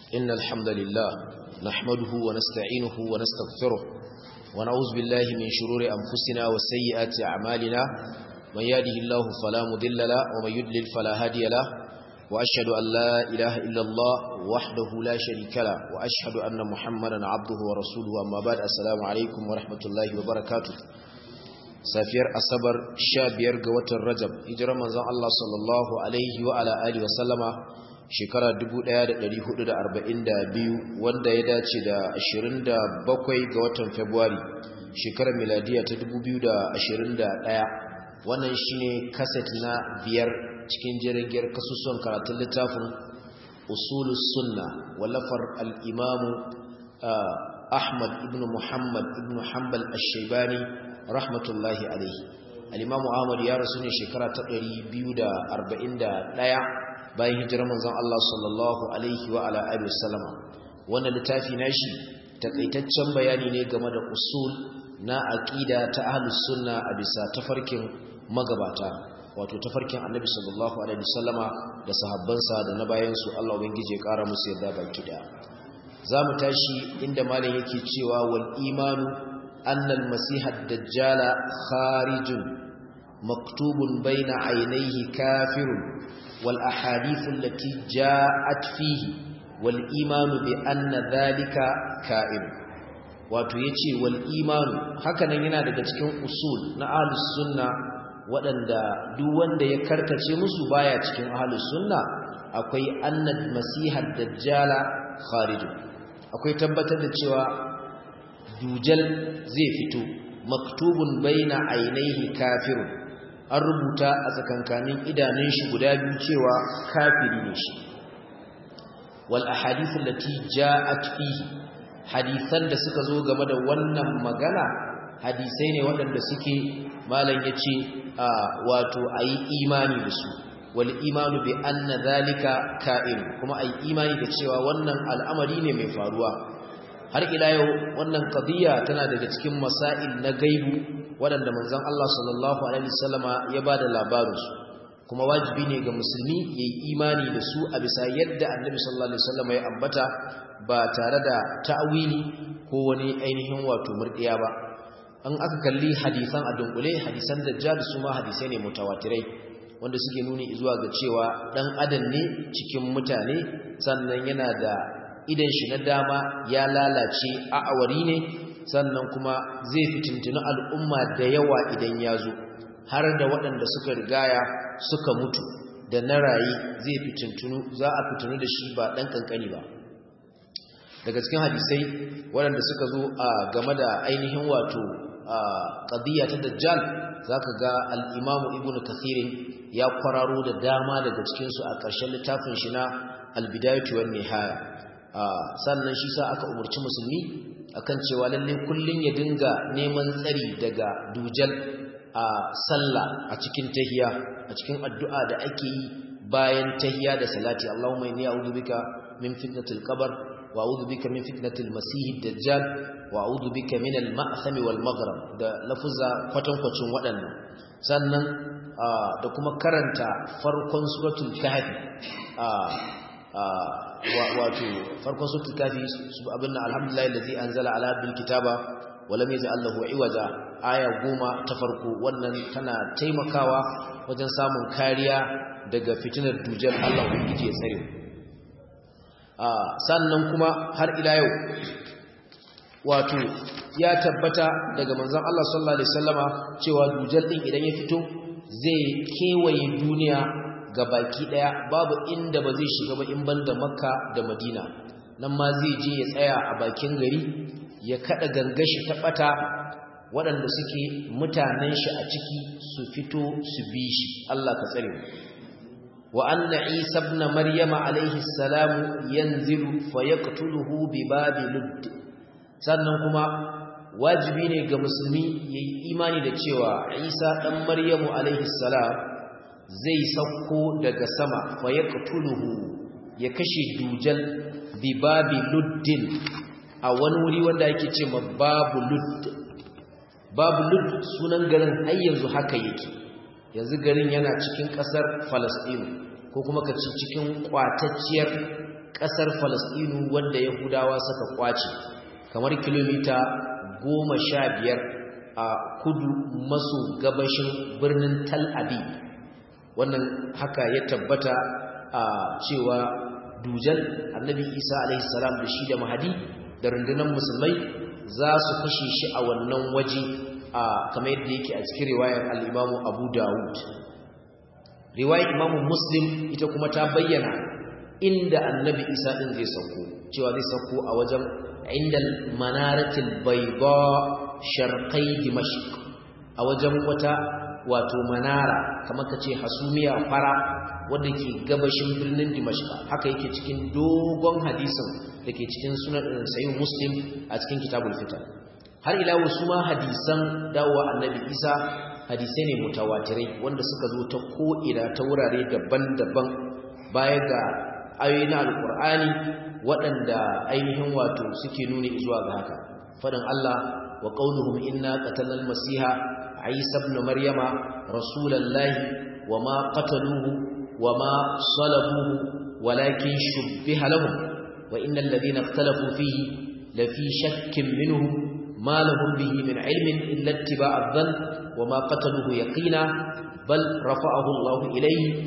إن الحمد لله نحمده ونستعينه ونستغفره ونعوذ بالله من شرور أنفسنا وسيئات أعمالنا من يهده الله فلا مضل له ومن يضلل فلا هادي له وأشهد أن لا إله إلا الله وحده لا شريك له وأشهد أن محمدا عبده ورسوله أما بعد السلام عليكم ورحمة الله وبركاته safiyar asabar sha biyar ga watan rajab hijirar manzon Allah sallallahu alaihi wa ala alihi wasallama shekara 1442 wanda ya dace da 27 ga watan february shekarar miladiya ta 2021 wannan shine kaset na biyar cikin jirgin kasusuwan karatun littafin usulus sunna wallafar al-imamu ahmad ibn muhammad ibn hanbal ash-shaybani rahmatullahi alaihi al-imamu ahmad ya rasu ne shekara ta 241 bayan hijirar manzon Allah sallallahu alaihi wa ala alihi wasallama wannan littafi nashi takaitaccen bayani ne game da usul na aqida ta ahlus sunna a bisa tafarkin magabata wato tafarkin annabi sallallahu alaihi wasallama da sahabbansa da na bayan su Allah ubangije ya kara musu yadda baki da zamu tashi inda malam yake cewa wal imanu أن المسيح الدجال خارج مكتوب بين عينيه كافر والأحاديث التي جاءت فيه والإيمان بأن ذلك كائن wato yace wal imanu hakanan yana daga cikin usul na ahlus sunna waɗanda duk wanda ya karkace musu baya cikin ahlus sunna akwai annad masihad dajjala kharij akwai tabbatar da cewa dujal zai fito maktubun baina ainihi kafirun an rubuta a tsakankanin idanun shi guda biyu cewa kafiri ne shi wal ahadith allati ja'at fihi hadisan da suka zo game da wannan magana hadisai ne waɗanda suke malam yace wato ayi imani da su wal imanu bi anna zalika ka'in kuma ayi imani da cewa wannan al'amari ne mai faruwa har ila yau wannan qadiya tana daga cikin masail na gaibu waɗanda manzon Allah sallallahu alaihi wasallama ya bada labarin su kuma wajibi ne ga musulmi yayi imani da su a bisa yadda annabi sallallahu alaihi wasallama ya ambata ba tare da ta'wili ko wani ainihin wato murdiya ba an aka kalli hadisan a dunkule hadisan dajjal su ma hadisai ne mutawatirai wanda suke nuni zuwa ga cewa dan adam ne cikin mutane sannan yana da idan shi na dama ya lalace a awari ne sannan kuma zai fitintunu al'umma da yawa idan ya zo har da waɗanda suka rigaya suka mutu da na raye zai fitintunu za a fitinu da shi ba ɗan ƙanƙani ba daga cikin hadisai waɗanda suka zo a game da ainihin wato ƙadiyya ta dajjal za ka ga al'imamu ibn kathirin ya kwararo da dama daga cikinsu a ƙarshen littafin shi na albidayatu wan nihaya sannan shi sa aka umarci musulmi akan cewa lalle kullun ya dinga neman tsari daga dujal a sallah a cikin tahiya a cikin addu'a da ake yi bayan tahiya da salati Allahumma inni a'udhu bika min fitnatil qabr wa a'udhu bika min fitnatil masih dajjal wa a'udhu bika min al ma'tham wal maghrib da lafuzza kwatankwacin waɗannan sannan da kuma karanta farkon suratul kahfi wato farkon suratul kafi abin nan alhamdulillah allazi anzala ala abdil kitaba wa lam yaj'al lahu iwaja aya goma ta farko wannan tana taimakawa wajen samun kariya daga fitinar dujal Allah ubangiji ya tsare sannan kuma har ila yau wato ya tabbata daga manzon Allah sallallahu alaihi wasallama cewa dujal din idan ya fito zai kewaye duniya ga baki daya babu inda ba zai shiga ba in banda makka da madina nan ma zai je ya tsaya a bakin gari ya kada gangashi ta bata waɗanda suke mutanen shi a ciki su fito su bi shi Allah ka tsare wa anna isa ibn maryama alaihi salam yanzilu fayaqtuluhu bi babi ludd sannan kuma wajibi ne ga musulmi yayi imani da cewa isa dan maryamu alaihi salam zai sauko daga sama fa ya ya kashe dujal bi babi luddin a wani wuri wanda yake ce ma babu ludd babu ludd sunan garin har yanzu haka yake yanzu garin yana cikin kasar Falasɗinu ko kuma ka ci cikin kwatacciyar ƙasar Falasɗinu wanda Yahudawa suka kwace kamar kilomita goma sha biyar a kudu maso gabashin birnin Tal Aviv wannan haka ya tabbata a cewa dujal annabi Isa alaihi salam da shi da Mahadi da rundunar musulmai za su kashe shi a wannan waje a kamar yadda yake a cikin riwayar al-Imam Abu Dawud riwayar Imam Muslim ita kuma ta bayyana inda annabi Isa din zai sauko cewa zai sauko a wajen indal manaratil bayda sharqai dimashq a wajen wata wato manara kamar kace hasumiya fara wanda ke gabashin birnin dimashq haka yake cikin dogon hadisin dake cikin sunan sahih muslim a cikin kitabul fitan har ila wasu ma hadisan dawowa annabi Isa hadisai ne mutawatirai wanda suka zo ta ko'ina ta wurare daban-daban baya ga ayoyi na alkur'ani waɗanda ainihin wato suke nuni zuwa ga haka faɗin Allah wa qauluhum inna qatalna al-masiha Isa ibn Maryama rasulallahi wa ma qataluhu wa ma salabuhu walakin shubbiha lahum wa innal ladhina ikhtalafu fihi lafi shakkin minhu ma lahum bihi min ilmin illa ittiba'a adh-dhann wa ma qataluhu yaqina bal rafa'ahu Allah ilayhi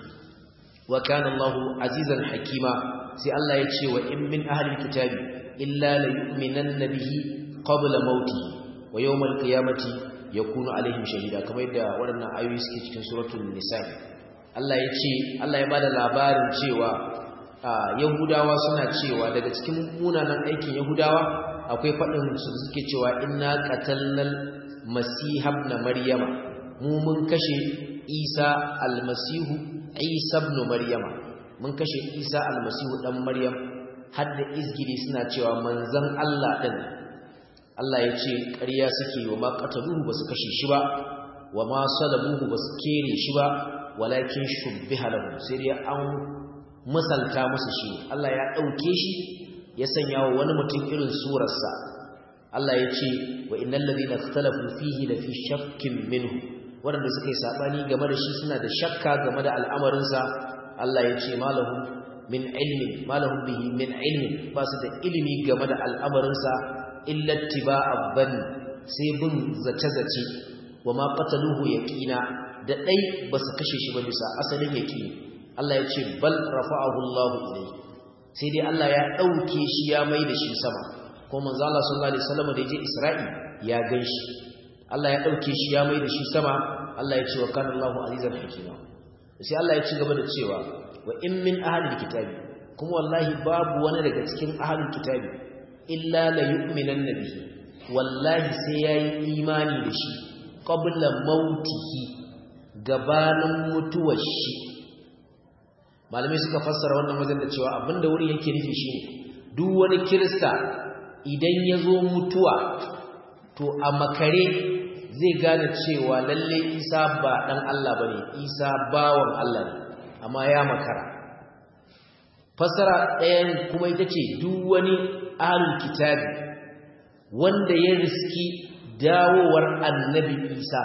wa kana Allahu azizan hakima sai Allah ya ce wa in min ahli kitabi illa la yu'minanna bihi qabla mauti wa yawmal qiyamati yakunu alaihim shahida kamar yadda waɗannan ayoyi suke cikin suratul nisa Allah ya ce Allah ya bada labarin cewa yahudawa suna cewa daga cikin munanan aikin yahudawa akwai faɗin su suke cewa inna qatalnal masiha ibn maryama mu mun kashe isa almasihu Isa ibn Maryama mun kashe Isa almasihu dan Maryam har da izgiri suna cewa manzon Allah din Allah ya ce ƙarya suke wa ma qataluhu basu kashe shi ba wa ma salabuhu basu kere shi ba walakin shubbiha lahu sai dai an misalta musu shi Allah ya dauke shi ya sanya wa wani mutum irin surarsa Allah ya ce wa innal ladina ikhtalafu fihi la fi shakkin minhu waɗanda suka yi saɓani game da shi suna da shakka game da al'amarinsa Allah ya ce malahun min ilmin malahun bihi min ilmin ba su da ilimi game da al'amarinsa illatti ba abban sai bin zace-zace wa ma ƙataluhu ya ƙina da ɗai ba su kashe shi ba bisa asalin ya ƙini Allah ya ce bal rafa'ahu Allah ilai sai dai Allah ya ɗauke shi ya mai da shi sama ko manzo Allah sallallahu alaihi wasallam da ya je Isra'i ya gan shi Allah ya ɗauke shi ya mai da shi sama Allah ya ce wa kana Allahu azizan hakima sai Allah ya ci gaba da cewa wa in min ahlil kitabi kuma wallahi babu wani daga cikin ahlul kitabi illa la yu'minanna bihi wallahi sai yayi imani da shi qabla mautihi gabanin mutuwar shi malamai suka fassara wannan wajen da cewa abinda wurin yake nufi shine duk wani kirista idan ya zo mutuwa to a makare zai gane cewa lalle isa ba ɗan Allah ba ne isa bawan Allah ne amma ya makara fasara ɗayan kuma ita ce duk wani ahlul kitabi wanda ya riski dawowar annabi isa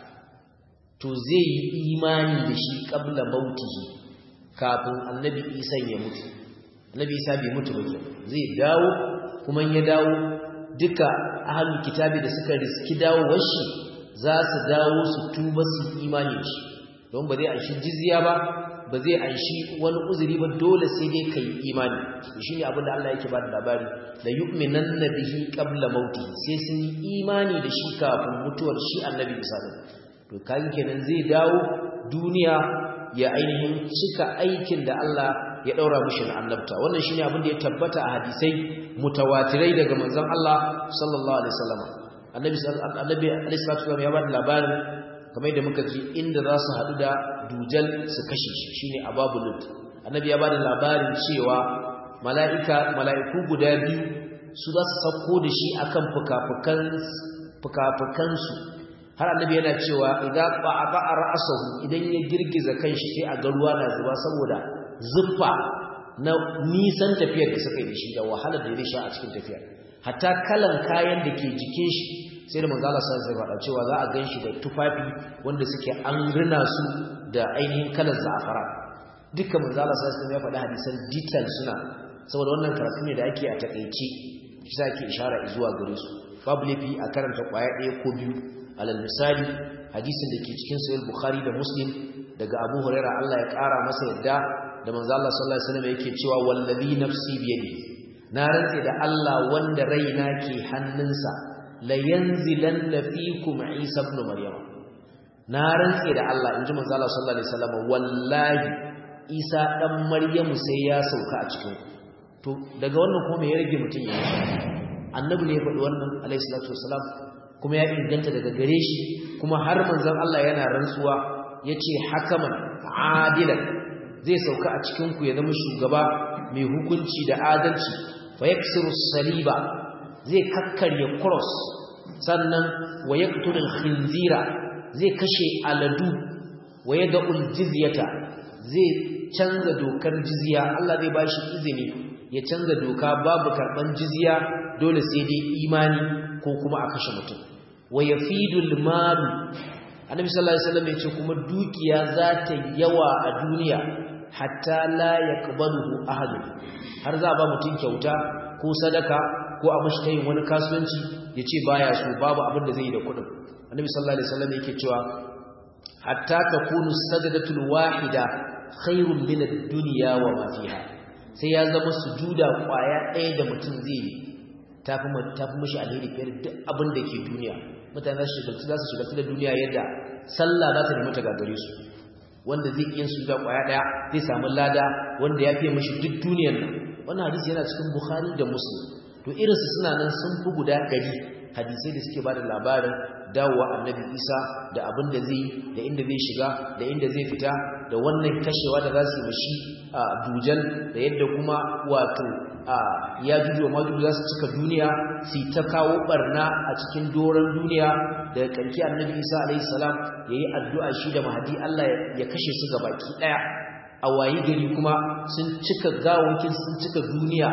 to zai yi imani da shi ƙabla mautihi kafin annabi isa ya mutu annabi isa bai mutu ba zai dawo kuma ya dawo duka ahlul kitabi da suka riski dawowar shi za su dawo su tuba su imani shi don ba zai anshi jizya ba ba zai anshi wani uzuri ba dole sai dai kai imani shi ne abinda Allah yake ba da labari la yu'minanna bihi qabla mautihi sai sun yi imani da shi kafin mutuwar shi annabi Isa to kai kenan zai dawo duniya ya ainihin cika aikin da Allah ya daura mishi na annabta wannan shine abin da ya tabbata a hadisai mutawatirai daga manzon Allah sallallahu alaihi wasallam annabi annabi alaihi salatu ya bada labarin kamar da muka ji inda za su hadu da dujal su kashe shi shine ababulut annabi ya bada labarin cewa mala'ika mala'iku guda biyu su za su sauko da shi akan fukafukan fukafukan su har annabi yana cewa idza qa'a ra'sahu idan ya girgiza kanshi sai a ga ruwa na zuba saboda zuffa na nisan tafiyar da suka yi da shi da wahalar da ya sha a cikin tafiyar hatta kalan kayan da ke jikin shi sai da manzo Allah sai faɗa cewa za a ganshi da tufafi wanda suke an rina su da ainihin kalan za'afara dukkan manzo Allah sai ya faɗa hadisan detail suna saboda wannan karatu ne da ake a takeice shi ake ishara zuwa gare su babu lafi a karanta kwaya ɗaya ko biyu alal misali hadisin da ke cikin sahih bukhari da muslim daga abu huraira Allah ya ƙara masa yadda da manzo Allah sallallahu alaihi wasallam yake cewa wallazi nafsi biyadihi na rantse da Allah wanda raina ke hannunsa la yanzilanna fikum Isa ibn Maryam na rantse da Allah inji manzo Allah sallallahu alaihi wasallam wallahi Isa dan Maryam sai ya sauka a cikin to daga wannan kuma me ya rage mutun ya annabi ne ya faɗi wannan alaihi salatu wasalam kuma ya inganta daga gare shi kuma har manzon Allah yana rantsuwa yace hakaman adilan zai sauka a cikin ku ya zama shugaba mai hukunci da adalci fa yaksiru saliba zai kakkarya cross sannan wa yaqtul khinzira zai kashe aladu wa yad'ul jizyata zai canza dokar jizya Allah zai bashi izini ya canza doka babu karban jizya dole sai dai imani ko kuma a kashe mutum wa yafidul mal annabi sallallahu alaihi wasallam ya ce kuma dukiya za ta yawa a duniya hatta la yaqbaluhu ahad har za ba mutum kyauta ko sadaka ko a mashi tayin wani kasuwanci yace baya so babu abin da zai yi da kuɗin annabi sallallahu alaihi wasallam yake cewa hatta takunu sajdatul wahida khairun min ad-dunya wa ma fiha sai ya zama sujuda kwaya ɗaya da mutum zai yi tafi tafi mishi alheri fiye da duk abin da ke duniya mutane za su shigaltu za su shigaltu da duniya yadda sallah za ta nemi ta gagare su wanda zai iya sujuda kwaya ɗaya zai samu lada wanda ya fiye mishi duk duniyar nan wannan hadisi yana cikin bukhari da muslim to irinsu suna nan sun fi guda ɗari hadisai da suke ba da labarin dawowa annabi isa da abin da zai da inda zai shiga da inda zai fita da wannan kashewa da za su yi mashi a dujan da yadda kuma wato a ya juju wa majuju za su cika duniya su ta kawo barna a cikin doron duniya da karki annabi isa alaihi salam ya yi addu'a shi da mahadi allah ya kashe su ga baki ɗaya a wayi gari kuma sun cika gawakin sun cika duniya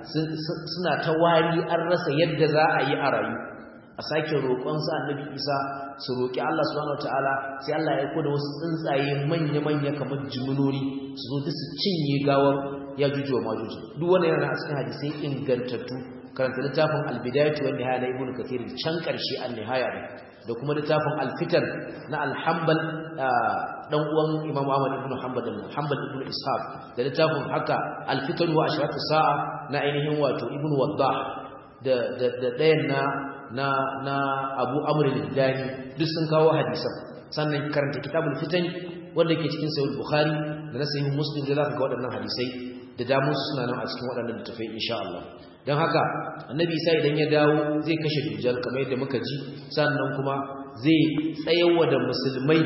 suna ta wari an rasa yadda za a yi a rayu a sake roƙonsa annabi isa su roƙi Allah subhanahu wataala sai Allah ya koda wasu tsuntsaye manya-manya kamar jiminori su zo duk su cinye gawar ya juju wa majuju duk wanda yana a cikin hadisai ingantattu karanta littafin albidayatu wa nihaya na ibnu kathir can karshe an nihaya ne da kuma littafin alfitan na alhambal dan uwan imam ahmad ibnu hanbal da hanbal ibnu ishaq da littafin haka alfitan wa ashratu sa'a na ainihin wato ibnu waddah da da da dayan na na na Abu Amr al-Dani duk sun kawo hadisan sannan karanta kitabul fitan wanda ke cikin sahih Bukhari da na sahih Muslim da zaka ga waɗannan hadisai da damu suna nan a cikin waɗannan littafai insha Allah dan haka annabi Isa idan ya dawo zai kashe dujal kamar yadda muka ji sannan kuma zai tsayawa da musulmai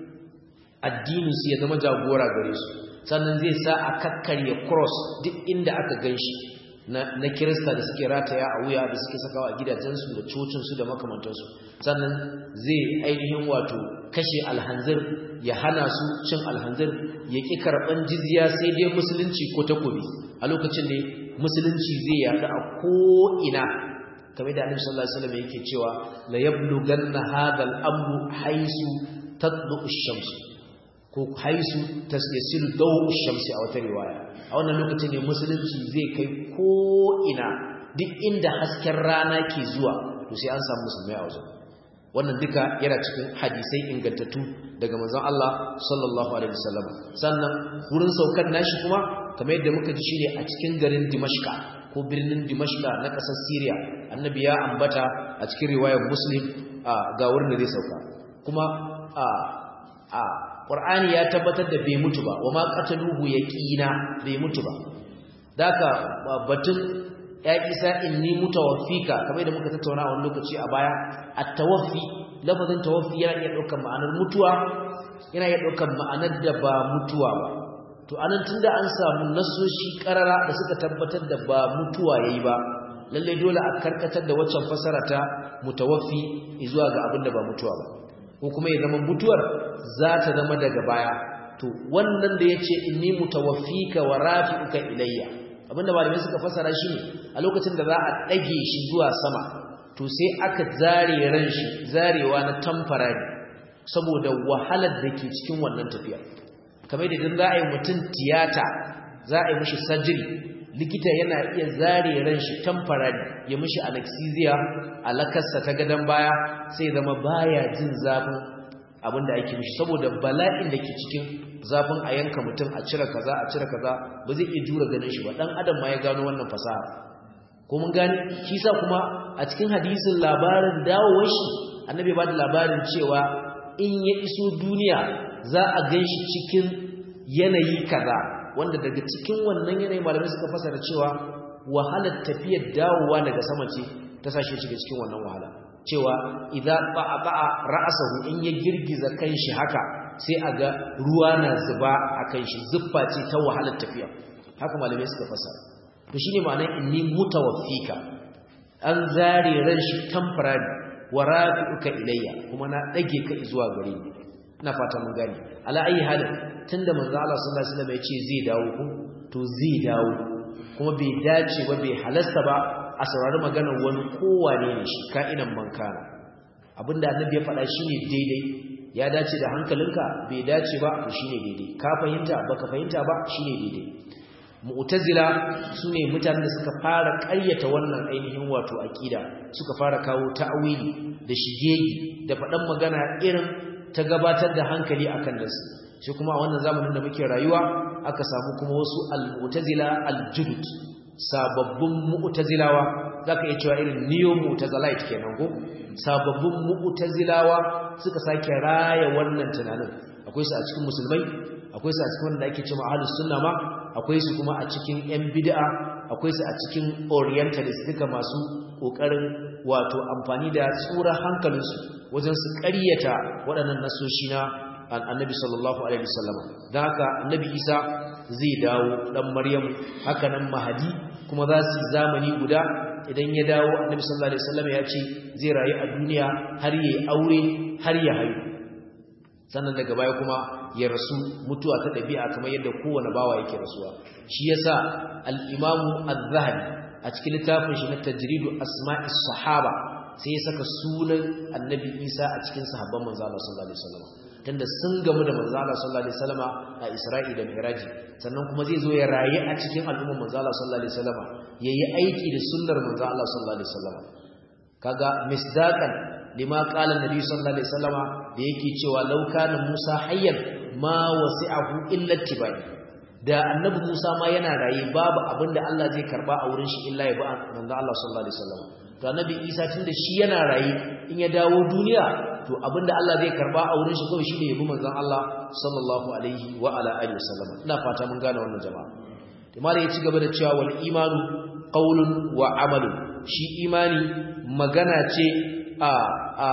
addinin su ya zama jagora gare su sannan zai sa a kakkarya cross duk inda aka ganshi na kirista da suke rataya a wuya da suke sakawa a gidajensu da cocinsu da makamantansu sannan zai ainihin wato kashe alhanzir ya hana su cin alhanzir ya ƙi karɓan jizya sai dai musulunci ko takobi a lokacin ne musulunci zai yaɗu a ko'ina kamar da annabi sallallahu alaihi wasallam yake cewa la yablughanna hadha al-amru haisu tatlu ash-shams ko haisu tasyasilu dawu ash-shamsi a wata riwaya a wannan lokacin ne musulunci zai kai ko ina duk inda hasken rana ke zuwa to sai an samu musulmai a wajen wannan duka yana cikin hadisai ingantattu daga manzon Allah sallallahu alaihi wasallam sannan wurin saukar nashi kuma kamar yadda muka ji shine a cikin garin Dimashqa ko birnin Dimashqa na ƙasar Syria annabi ya ambata a cikin riwayar Muslim ga wurin da zai sauka kuma a a Qur'ani ya tabbatar da bai mutu ba wa ma qataluhu yaqina bai mutu ba daka batun ya isa inni mutawaffika kamar da muka tattauna a wani lokaci a baya at-tawaffi lafazin tawaffi yana iya daukar ma'anar mutuwa yana iya daukar ma'anar da ba mutuwa ba to anan tunda an samu nasoshi karara da suka tabbatar da ba mutuwa yayi ba lalle dole a karkatar da waccan fasara ta mutawaffi zuwa ga abin da ba mutuwa ba ko kuma ya zama mutuwar za ta zama daga baya to wannan da yace inni mutawaffika wa rafi'uka ilayya abinda malamai suka fasara shi ne a lokacin da za a dage shi zuwa sama to sai aka zare ran shi zarewa na temporary saboda wahalar da ke cikin wannan tafiya kamar da idan za a yi mutum tiyata za a yi mishi surgery likita yana iya zare ran shi temporary ya mishi anesthesia alakarsa ta gadan baya sai zama baya jin zafin abinda ake mishi saboda bala'in da ke cikin zafin a yanka mutum a cire kaza a cire kaza ba zai iya jura ganin shi ba dan adam ma ya gano wannan fasaha ko mun gane shi sa kuma a cikin hadisin labarin dawowar shi annabi ba da labarin cewa in ya iso duniya za a gan shi cikin yanayi kaza wanda daga cikin wannan yanayi malamai suka fasara cewa wahalar tafiyar dawowa daga sama ce ta sashe shiga cikin wannan wahala cewa idza ba'a ra'sahu in ya girgiza kanshi haka sai a ga ruwa na zuba a kanshi zuffa ce ta wahalar tafiya haka malamai suka fasara to shine ma'anar inni mutawaffika an zare ran shi temporary wa rafi'uka ilayya kuma na dage ka zuwa gare ni ina fata mun gane ala ayi halin tunda manzo Allah sallallahu alaihi wasallam ya ce zai dawo ku to zai dawo kuma bai dace ba bai halasta ba a saurari maganar wani kowane ne shi ka'inan mankana abinda annabi ya faɗa shine daidai ya dace da hankalinka bai dace ba to shine daidai ka fahimta baka fahimta ba shine daidai mu'tazila sune mutanen da suka fara ƙaryata wannan ainihin wato aqida suka fara kawo ta'awili da shigegi da faɗan magana irin ta gabatar da hankali akan nasu shi kuma a wannan zamanin da muke rayuwa aka samu kuma wasu al-mu'tazila al-judud sababbin mu'tazilawa zaka iya cewa irin neo mu'tazilite kenan ko sababbin mu'tazilawa suka sake raya wannan tunanin akwai su a cikin musulmai akwai su a cikin wanda ake cewa ahlus sunna ma akwai su kuma a cikin yan bid'a akwai su a cikin orientalist duka masu kokarin wato amfani da tsura hankalinsu wajen su ƙaryata waɗannan nasoshi na annabi sallallahu alaihi wasallam dan haka annabi Isa zai dawo dan Maryam haka nan Mahdi kuma za su zamani guda idan ya dawo annabi sallallahu alaihi wasallam ya ce zai rayu a duniya har yayi aure har ya haihu sannan daga baya kuma ya rasu mutuwa ta dabi'a kamar yadda kowane bawa yake rasuwa shi yasa al-Imam Az-Zahabi a cikin littafin shi na Tajridu Asma'is Sahaba sai ya saka sunan Annabi Isa a cikin sahabban manzo Allah sallallahu alaihi wasallam tunda sun gamu da manzo Allah sallallahu alaihi wasallama a Isra'i da Mi'raj sannan kuma zai zo ya rayu a cikin al'ummar manzo Allah sallallahu alaihi wasallama yayi aiki da sunnar manzo Allah sallallahu alaihi wasallama kaga misdaqan lima qala annabi sallallahu alaihi wasallama da yake cewa law kana Musa hayyan ma wasi'ahu illa tibai da annabi Musa ma yana raye babu abinda Allah zai karba a wurin shi illa ya ba manzo Allah sallallahu alaihi wasallama to annabi Isa tunda shi yana raye in ya dawo duniya to abinda Allah zai karba a wurin shi kawai shine yabi manzon Allah sallallahu alaihi wa ala alihi wasallam ina fata mun gane wannan jama'a to malai ya ci gaba da cewa wal imanu qaulun wa amalun shi imani magana ce a a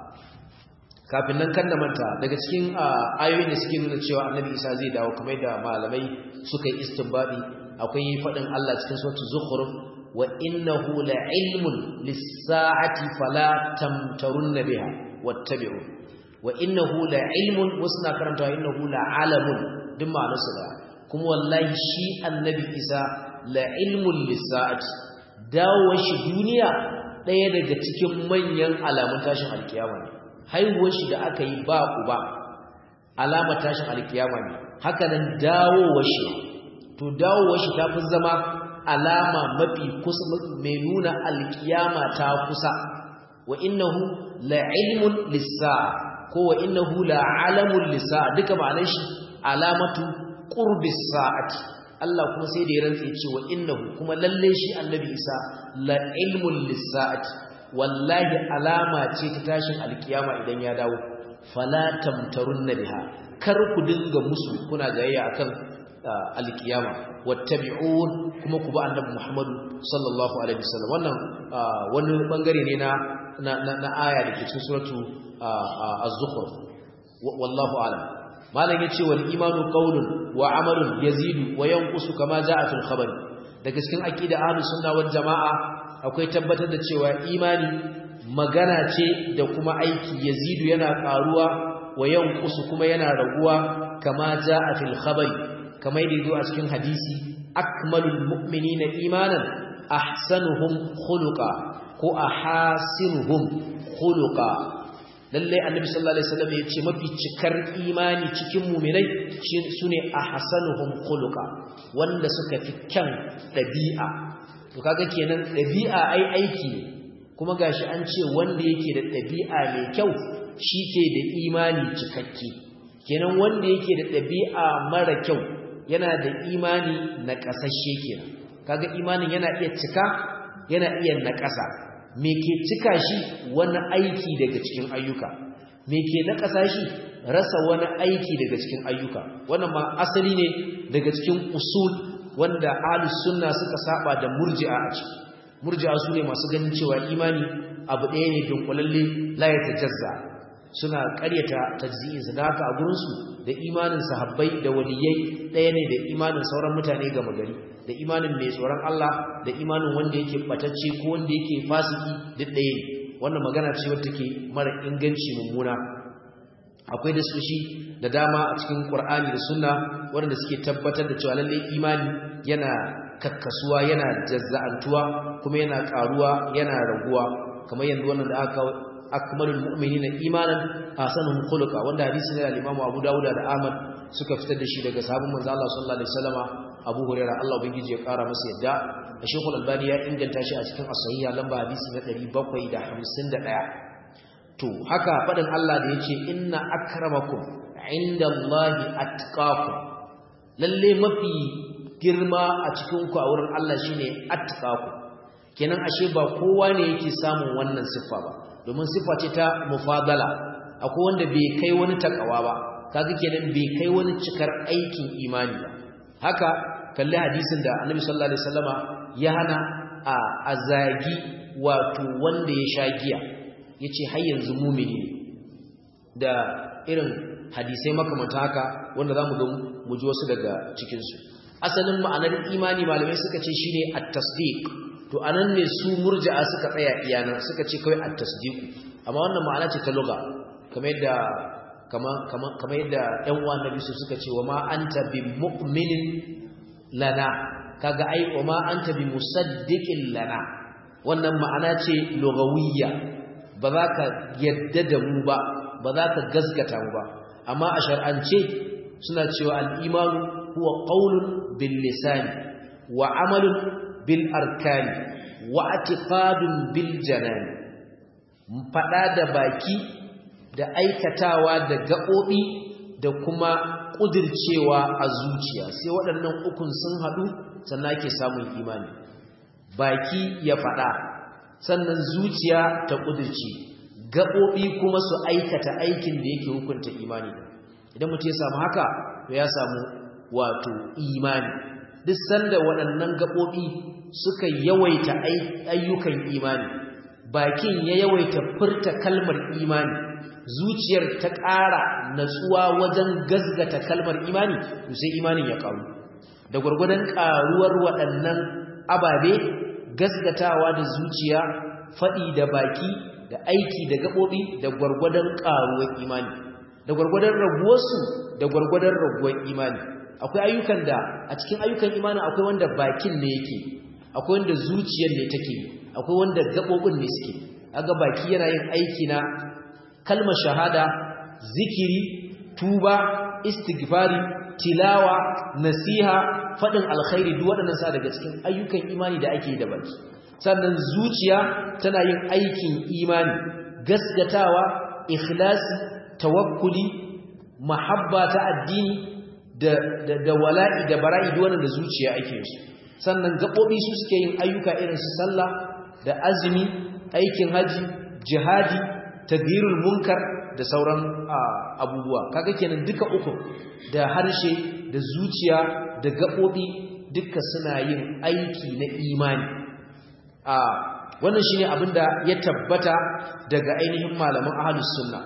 kafin nan kan da manta daga cikin ayoyin da suke nuna cewa annabi Isa zai dawo kamar da malamai suka yi istinbadi akwai fadin Allah cikin suratul zukhruf wa innahu la'ilmun lis-sa'ati fala tamtarunna biha wattabi'u wa innahu la'ilmun wasna karanta wa innahu la'alamun duk ma'anarsa da kuma wallahi shi annabi Isa la'ilmun lis-sa'ati dawo shi duniya daya daga cikin manyan alamun tashin alkiyama ne haihuwar shi da aka yi ba uba alama tashin alkiyama ne haka nan dawowar shi to dawowar shi ta fi zama alama mafi kusa mai nuna alkiyama ta kusa wa innahu la'ilmun lis-sa'a ko wa innahu la'alamun lis-sa'a duka ma'anar shi alamatu qurbis sa'ati Allah kuma sai da ya rantse cewa innahu kuma lalle shi annabi Isa la'ilmun lis-sa'ati wallahi alama ce ta tashin alkiyama idan ya dawo fala tamtarunna biha kar ku dinga musu kuna jayayya akan alkiyama wattabi'un kuma ku ba annabi Muhammadu sallallahu alaihi wasallam wannan wani bangare ne na na na aya da ke cikin suratu az-zukhruf wallahu a'lam malam yace wal imanu qawlun wa amalun yazidu wa yanqusu kama jaa fil khabar daga cikin aqida ahlus sunna wal jamaa akwai tabbatar da cewa imani magana ce da kuma aiki yazidu yana karuwa wa yanqusu kuma yana raguwa kama jaa fil khabari kamar da yazo a cikin hadisi akmalul mu'minina imanan ahsanuhum khuluqa ko ahasinuhum khuluqa lalle annabi sallallahu alaihi wasallam ya ce mafi cikar imani cikin mu'minai sune ahsanuhum khuluqa wanda suka fi kyan dabi'a to kaga kenan dabi'a ai aiki ne kuma gashi an ce wanda yake da dabi'a mai kyau shi ke da imani cikakke kenan wanda yake da dabi'a mara kyau yana da imani na kasashe kenan kaga imanin yana iya cika yana iya naƙasa me ke cika shi wani aiki daga cikin ayyuka me ke naƙasa shi rasa wani aiki daga cikin ayyuka wannan ma asali ne daga cikin usul wanda ahlus sunna suka saba da murji'a a ciki murji'a su ne masu ganin cewa imani abu ɗaya ne dunkulalle la ya tajazza suna ƙaryata tajzi'insa da haka a gurinsu da imanin sahabbai da waliyai ɗaya ne da imanin sauran mutane gama gari da imanin mai tsoron Allah da imanin wanda yake batacce ko wanda yake fasiki duk ɗaya ne wannan magana ce wadda take mara inganci mummuna akwai da soshi da dama a cikin Qur'ani da Sunna waɗanda suke tabbatar da cewa lalle imani yana kakkasuwa yana jazza'antuwa kuma yana ƙaruwa yana raguwa kamar yanzu wannan da aka akmalul mu'minina imanan ahsanuhum khuluqa wanda hadisi ne da Imam Abu Dawud da Ahmad suka fitar da shi daga sahabban manzo Allah sallallahu alaihi wasallama Abu Hurairah Allah ubangiji ya kara masa yadda Sheikh Al-Albani ya inganta shi a cikin as-sahiha lamba hadisi na 751 to haka fadin Allah da yace inna akramakum indallahi atqakum lalle mafi girma a cikin ku a wurin Allah shine atqakum kenan ashe ba kowa ne yake samun wannan siffa ba domin siffa ce ta mufadala akwai wanda bai kai wani takawa ba kaga kenan bai kai wani cikar aikin imani ba haka kalli hadisin da Annabi sallallahu alaihi wasallama ya hana a azagi wato wanda ya sha giya yace har yanzu mumini da irin hadisai makamanta haka wanda zamu ga mu ji wasu daga cikin su asalin ma'anar imani malamai suka ce shine at-tasdiq to anan ne su murji'a suka tsaya iyana suka ce kawai at-tasdiq amma wannan ma'ana ce ta lugha kamar yadda kamar yadda ƴan uwan nabi su suka ce wa ma anta bi mu'minin lana kaga ai wa ma anta bi musaddiqin lana wannan ma'ana ce lughawiyya ba za ka yadda da mu ba ba za ka gaskata mu ba amma a shar'ance suna cewa al-imanu huwa qawlun bil lisani wa amalun bil arkani wa i'tiqadun bil janani fada da baki da aikatawa da gaɓoɓi da kuma ƙudircewa a zuciya sai waɗannan ukun sun haɗu sannan ake samun imani baki ya faɗa sannan zuciya ta ƙudirce gaɓoɓi kuma su aikata aikin da yake hukunta imani idan mutum ya samu haka to ya samu wato imani duk sanda waɗannan gaɓoɓi suka yawaita ayyukan imani bakin ya yawaita furta kalmar imani zuciyar ta ƙara natsuwa wajen gazgata kalmar imani to sai imanin ya ƙaru da gwargwadon ƙaruwar waɗannan ababe gazgatawa da zuciya faɗi da baki da aiki da gaɓoɓi da gwargwadon ƙaruwar imani da gwargwadon raguwarsu da gwargwadon raguwar imani akwai ayyukan da a cikin ayyukan imani akwai wanda bakin ne yake akwai wanda zuciyar ne take akwai wanda gaɓoɓin ne suke aga baki yana yin aiki na kalmar shahada zikiri tuba istighfari tilawa nasiha fadin alkhairi duk waɗannan sa daga cikin ayyukan imani da ake da baki sannan zuciya tana yin aikin imani gasgatawa ikhlasi tawakkuli mahabba ta addini da da, da wala'i da bara'i duk wannan da zuciya ake yi sannan gabobi su suke yin ayyuka irin su sallah da azumi aikin haji jihadi tagirul munkar da sauran abubuwa kaga kenan duka uku da harshe da zuciya da gabobi duka suna yin aiki na imani a wannan shine abinda ya tabbata daga ainihin malaman ahlus sunna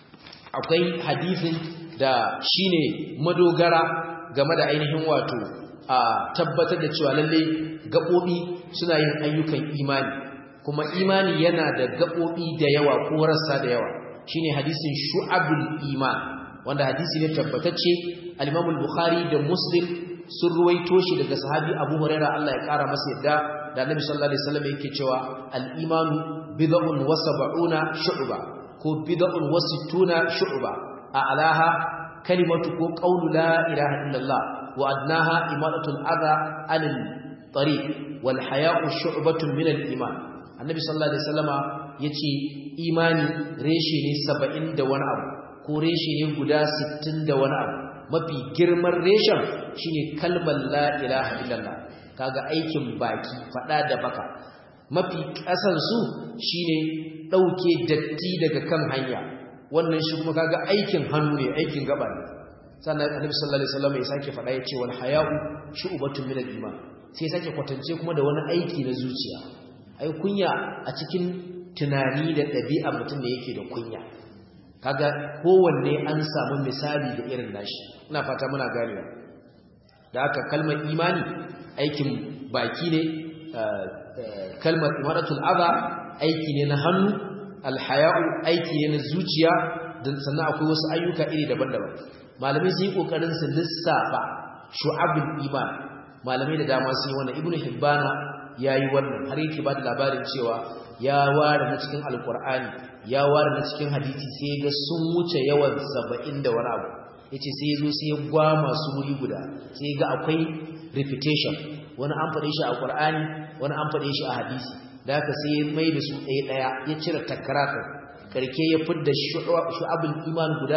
akwai hadisin da shine madogara game da ainihin wato a tabbatar da cewa lalle gabobi suna yin ayyukan imani kuma imani yana da gaɓoɓi da yawa ko rassa da yawa shine hadisin shu'abul iman wanda hadisi ne tabbatacce al-Imam al-Bukhari da Muslim sun ruwaito shi daga sahabi Abu Huraira Allah ya kara masa yadda da Annabi sallallahu alaihi wasallam yake cewa al-imanu bid'un wa sab'una shu'ba ko bid'un wa sittuna shu'ba a'laha kalimatu ko qawlu la ilaha illallah wa adnaha imadatul adha anil tariq wal haya'u shu'batun min al iman annabi sallallahu alaihi wasallama yace imani reshe ne 70 da wani abu ko reshe ne guda 60 da wani abu mafi girman reshen shine kalmar la ilaha illallah kaga aikin baki fada da baka mafi kasan su shine dauke datti daga kan hanya wannan shi kuma kaga aikin hannu ne aikin gaba ne sannan annabi sallallahu alaihi wasallam ya sake fada yace wal haya'u shu'batun min al-iman sai sake kwatance kuma da wani aiki na zuciya ai kunya a cikin tunani da ɗabi'a mutum da yake da kunya kaga kowanne an samu misali da irin nashi ina fata muna ganewa da haka kalmar imani aikin baki ne kalmar imaratul adha aiki ne na hannu alhaya'u aiki ne na zuciya sannan akwai wasu ayyuka iri daban-daban malamai sun yi kokarin su lissafa shu'abul iman malamai da dama sun yi wannan ibnu hibbana yayi wannan har yake ba da labarin cewa ya ware na cikin alqur'ani ya ware na cikin hadisi sai ga sun wuce yawan 70 da wani abu yace sai yazo sai ya gwa masu wuri guda sai ga akwai repetition wani an faɗe shi a qur'ani wani an faɗe shi a hadisi da haka sai ya mai da su ɗaya ɗaya ya cire takarata karke ya fidda shu'abul iman guda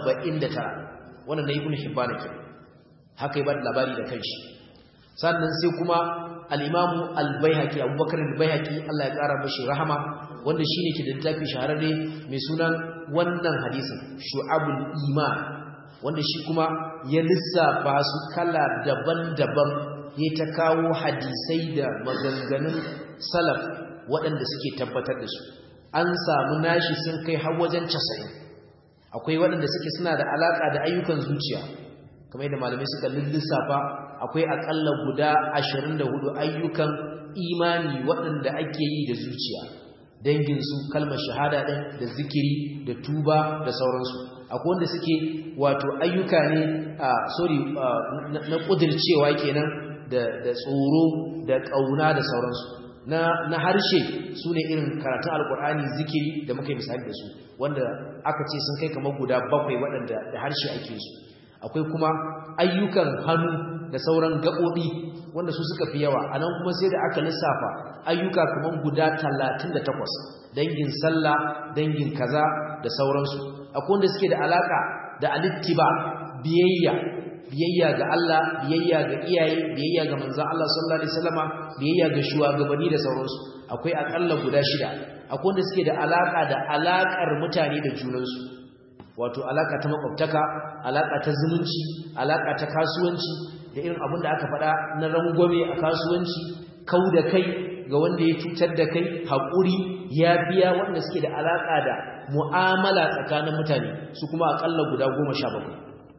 79 wannan na ibnu hibban ke haka ya bada labari da kanshi sannan sai kuma al-imamu al-baihaqi abubakar al-baihaqi Allah ya kara mashi rahama wanda shine ke da littafi shahararre mai sunan wannan hadisin shu'abul iman wanda shi kuma ya lissafa su kala daban-daban ya ta kawo hadisai da maganganun salaf waɗanda suke tabbatar da su an samu nashi sun kai har wajen 90 akwai waɗanda suke suna da alaƙa da ayyukan zuciya kamar yadda malamai suka lissafa akwai aƙalla guda 24 ayyukan imani waɗanda ake yi da zuciya danginsu kalmar shahada ɗin da zikiri da tuba da sauransu akwai wanda suke wato ayyuka ne a sorry na ƙudircewa kenan da tsoro da ƙauna da sauransu na harshe su ne irin karatun alkur'ani zikiri da muka yi misali da su wanda aka ce sun kai kamar guda bakwai waɗanda da harshe ake su akwai kuma ayyukan hannu da sauran gaɓoɓi wanda su suka fi yawa a nan kuma sai da aka lissafa ayyuka kamar guda talatin da takwas dangin sallah dangin kaza da sauransu akwai wanda suke da alaƙa da alittiba biyayya biyayya ga Allah biyayya ga iyaye biyayya ga manzon Allah sallallahu alaihi wasallama biyayya ga shugabanni da sauransu akwai akalla guda shida akwai wanda suke da alaka da alakar mutane da junansu wato alaka ta makwabtaka alaka ta zumunci alaka ta kasuwanci da irin abin da aka faɗa na rangwame a kasuwanci kau da kai ga wanda ya cutar da kai haƙuri ya biya wanda suke da alaka da mu'amala tsakanin mutane su kuma akalla guda goma sha bakwai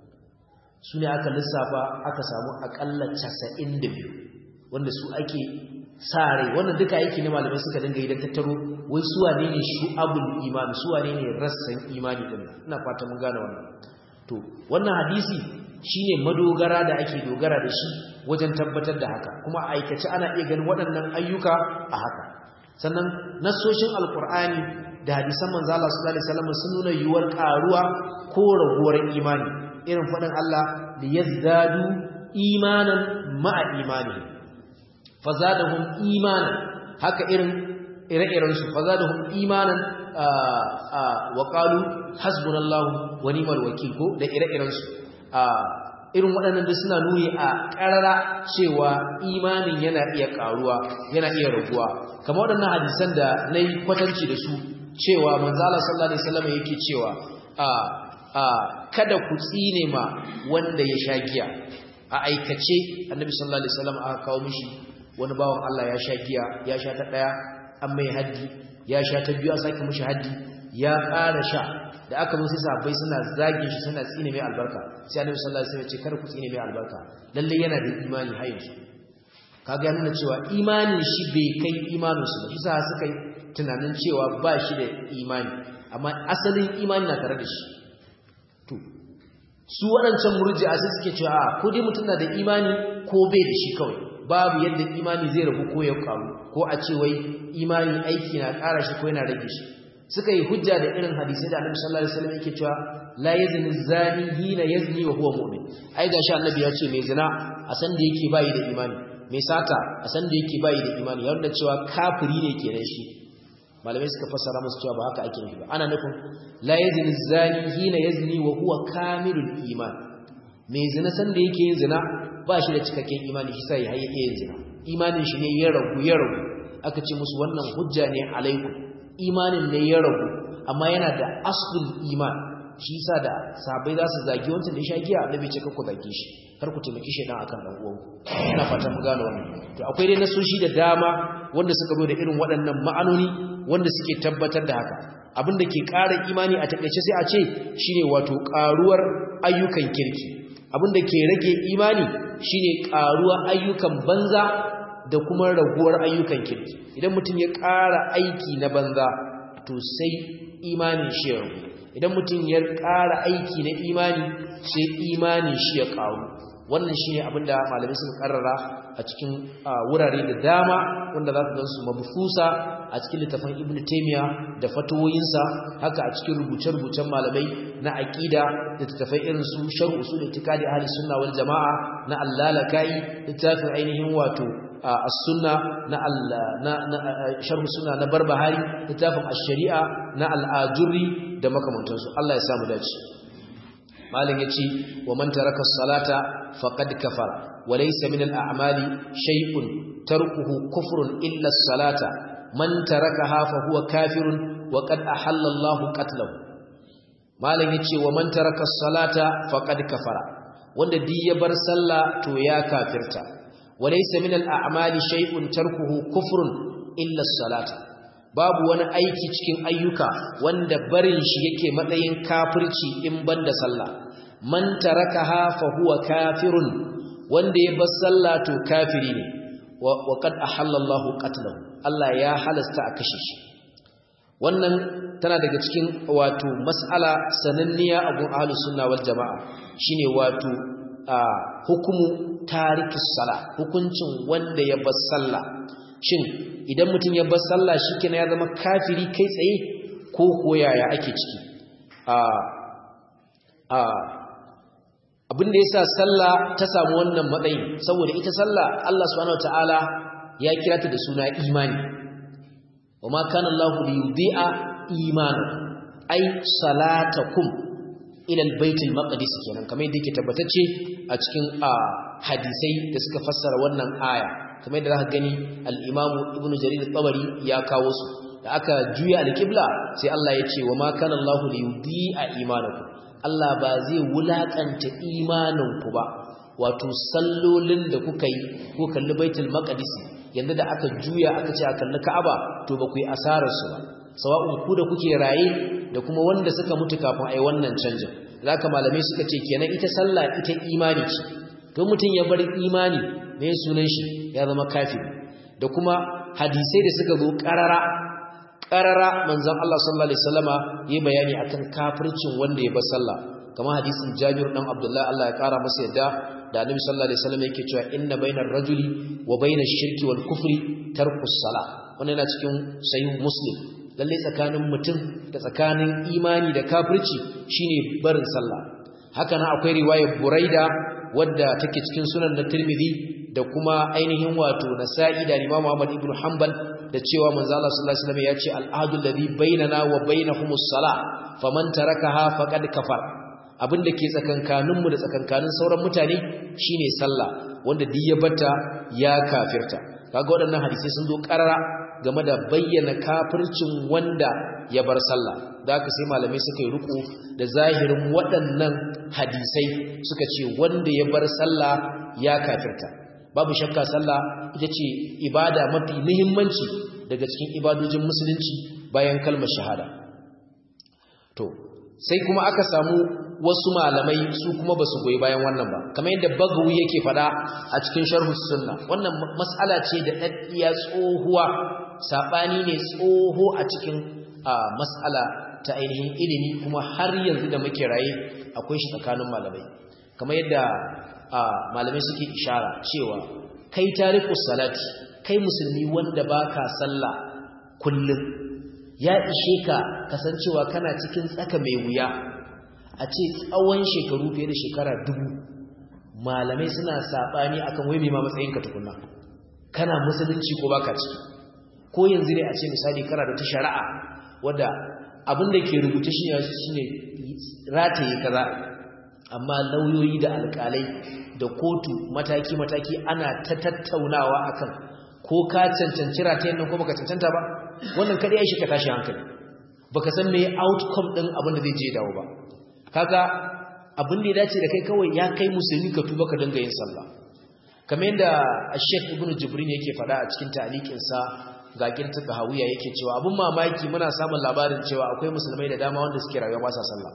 su ne aka lissafa aka samu akalla casa'in da biyu wanda su ake sa rai wannan duka aiki ne malamai suka dinga idan tattaro wai su wane ne shu'abul imani su wane ne rassan imani din ina fata mun gane wannan to wannan hadisi shine madogara da ake dogara da shi wajen tabbatar da haka kuma aikace ana iya ganin waɗannan ayyuka a haka sannan nassoshin alqur'ani da hadisan manzo Allah sallallahu alaihi wasallam sun nuna yuwar karuwa ko raguwar imani irin faɗin Allah da yazdadu imanan ma'a imani fazadahum imanan haka irin ire-iren su fazadahum imanan wa qalu hasbunallahu wa ni'mal wakil ko da ire-iren su irin waɗannan da suna nuni a ƙarara cewa imanin yana iya ƙaruwa yana iya raguwa kamar waɗannan hadisan da na yi kwatanci da su cewa manzala sallallahu alaihi wasallam yake cewa a kada ku tsine ma wanda ya sha giya a aikace annabi sallallahu alaihi wasallam aka kawo mishi wani bawan Allah ya sha giya ya sha ta daya an mai haddi ya sha ta biyu a sake mishi haddi ya ƙara sha da aka zo sai sahabbai suna zagin shi suna tsine mai albarka sai annabi sallallahu alaihi wasallam ya ce kar ku tsine mai albarka lalle yana da imani har yanzu kaga ya nuna cewa imanin shi bai kai imanin su ba isa suka yi tunanin cewa ba shi da imani amma asalin imani na tare da shi to su waɗancan murji'a sai suke cewa a ko dai mutum na da imani ko bai da shi kawai babu yadda imani zai rabu ko ya karu ko a ce wai imani aiki na ƙara shi ko yana rage shi suka yi hujja da irin hadisi da Annabi sallallahu alaihi wasallam yake cewa la yazni zani hina yazni wa huwa mu'min ai gashi Annabi ya ce mai zina a san da yake bayi da imani mai sata a san da yake bayi da imani ya nuna cewa kafiri ne kenan shi malamai suka fassara musu cewa ba haka ake nufi ba ana nufin la yazni zani hina yazni wa huwa kamilul iman mai zina san da yake yin zina ba shi da cikakken imani shi sai ya yin zina imanin shi ne ya ragu ya ragu aka ce musu wannan hujja ne alaikum imanin ne ya ragu amma yana da aslul iman shi yasa da sahabbai za su zagi wancan da ya sha giya annabi ce ku zage shi kar ku taimaki shedan akan dan uwan ina fatan mu gane wannan to akwai dai nasoshi da dama wanda suka zo da irin waɗannan ma'anoni wanda suke tabbatar da haka abin da ke ƙara imani a takaice sai a ce shine wato ƙaruwar ayyukan kirki abin da ke rage imani shine ƙaruwar ayyukan banza da kuma raguwar ayyukan kirki idan mutum ya ƙara aiki na banza to sai imanin shi ya ragu idan mutum ya ƙara aiki na imani sai imanin shi ya ƙaru wannan shi ne abinda malamai suka ƙarara a cikin wurare da dama wanda za su gansu mabufusa a cikin littafin ibn taimiya da fatoyinsa haka a cikin rubuce-rubucen malamai na aƙida da littafai irin su sharh usul itikadi ahli sunna wal jama'a na allalakai littafin ainihin wato as-sunna na na sharh sunna na barbahari littafin ash-shari'a na al-ajurri da makamantansu Allah ya samu dace malin yace wa man taraka as-salata faqad kafara wa laysa min al-a'mali shay'un tarkuhu kufrun illa as-salata man tarakaha fa huwa kafirun wa qad ahalla Allahu qatlahu malin yace wa man taraka as-salata faqad kafara wanda di ya bar sallah to ya kafirta وليس من الأعمال شيء تركه كفر إلا الصلاة babu wani aiki cikin ayyuka wanda barin shi yake matsayin kafirci in banda sallah man tarakaha fa huwa kafirun wanda ya bar sallah to kafiri ne wa qad ahalla Allahu qatlahu Allah ya halasta a kashe shi wannan tana daga cikin wato mas'ala sananniya a gun ahlus sunna wal jamaa shine wato hukumu tarikus sala hukuncin wanda ya bar sallah shin idan mutum ya bar sallah shikenan ya zama kafiri kai tsaye ko koyaya ake ciki a a abinda yasa sallah ta samu wannan matsayi saboda ita sallah Allah subhanahu wataala ya kira ta da suna imani wama kana Allahu liyudhi'a imanakum ay salatakum ila albaytul maqdis kenan kamar yadda yake tabbatacce a cikin hadisai da suka fassara wannan aya kamar yadda zaka gani al-Imam Ibn Jarir al-Tabari ya kawo su da aka juya al-qibla sai Allah ya ce wa ma kana Allahu liyudhi'a imanakum Allah ba zai wulakanta imaninku ba wato sallolin da kuka yi ko kalli baitul maqdis yanda da aka juya aka ce a kalli Ka'aba to ba ku yi asarar su ba sawa'un ku da kuke raye da kuma wanda suka mutu kafin ai wannan canjin zaka malamai suka ce kenan ita sallah ita imani ce to mutun ya bar imani me sunan shi ya zama kafiri da kuma hadisai da suka zo qarara qarara manzon Allah sallallahu alaihi wasallama yi bayani akan kafircin wanda ya bar sallah kamar hadisin Jabir dan Abdullah Allah ya kara masa yadda da Annabi sallallahu alaihi wasallam yake cewa inna bainar rajuli wa bainash shirki wal kufri tarkus salah wannan yana cikin sahih muslim lalle tsakanin mutum da tsakanin imani da kafirci shine barin sallah haka nan akwai riwayar buraida wadda take cikin sunan na tirmidhi da kuma ainihin wato nasa'i da imam ahmad ibn hanbal da cewa manzo Allah sallallahu alaihi wasallam ya ce al-ahdu alladhi bainana wa bainahumus salah faman tarakaha faqad kafar abinda ke tsakankaninmu da tsakankanin sauran mutane shine sallah wanda duk ya bata ya kafirta kaga waɗannan hadisi sun zo karara game da bayyana kafircin wanda ya bar sallah da aka sai malamai suka yi ruku da zahirin waɗannan hadisai suka ce wanda ya bar sallah ya kafirta babu shakka sallah ita ce ibada mafi muhimmanci daga cikin ibadojin musulunci bayan kalmar shahada to sai kuma aka samu wasu malamai su kuma basu goyi bayan wannan ba kamar yadda bagawi yake fada a cikin sharhus sunna wannan mas'ala ce da daddiya tsohuwa sabani ne tsoho a cikin mas'ala ta ainihin ilimi kuma har yanzu da muke raye akwai shi tsakanin malamai kamar yadda malamai suke ishara cewa kai tarikus salati kai musulmi wanda baka sallah kullum ya ishe ka kasancewa kana cikin tsaka mai wuya a ce tsawon shekaru fiye da shekara dubu malamai suna saɓani akan wai mai ma matsayinka tukunna kana musulunci ko baka ciki ko yanzu ne a ce misali kana da ta shari'a wadda abin da ke rubuta shi ne rataye kaza amma lauyoyi da alƙalai da kotu mataki-mataki ana ta tattaunawa akan ko ka cancanci ratayen nan ko baka cancanta ba wannan kaɗai ya shi ka tashi hankali baka san me outcome ɗin abin da zai je dawo ba kaga abin da ya dace da kai kawai ya kai musulmi ka tuba ka dinga yin sallah kamar yadda Sheikh Ibn Jibrin yake faɗa a cikin ta'liqinsa ga kirtu hawiya yake cewa abun mamaki muna samun labarin cewa akwai musulmai da dama wanda suke rayuwa ba sa sallah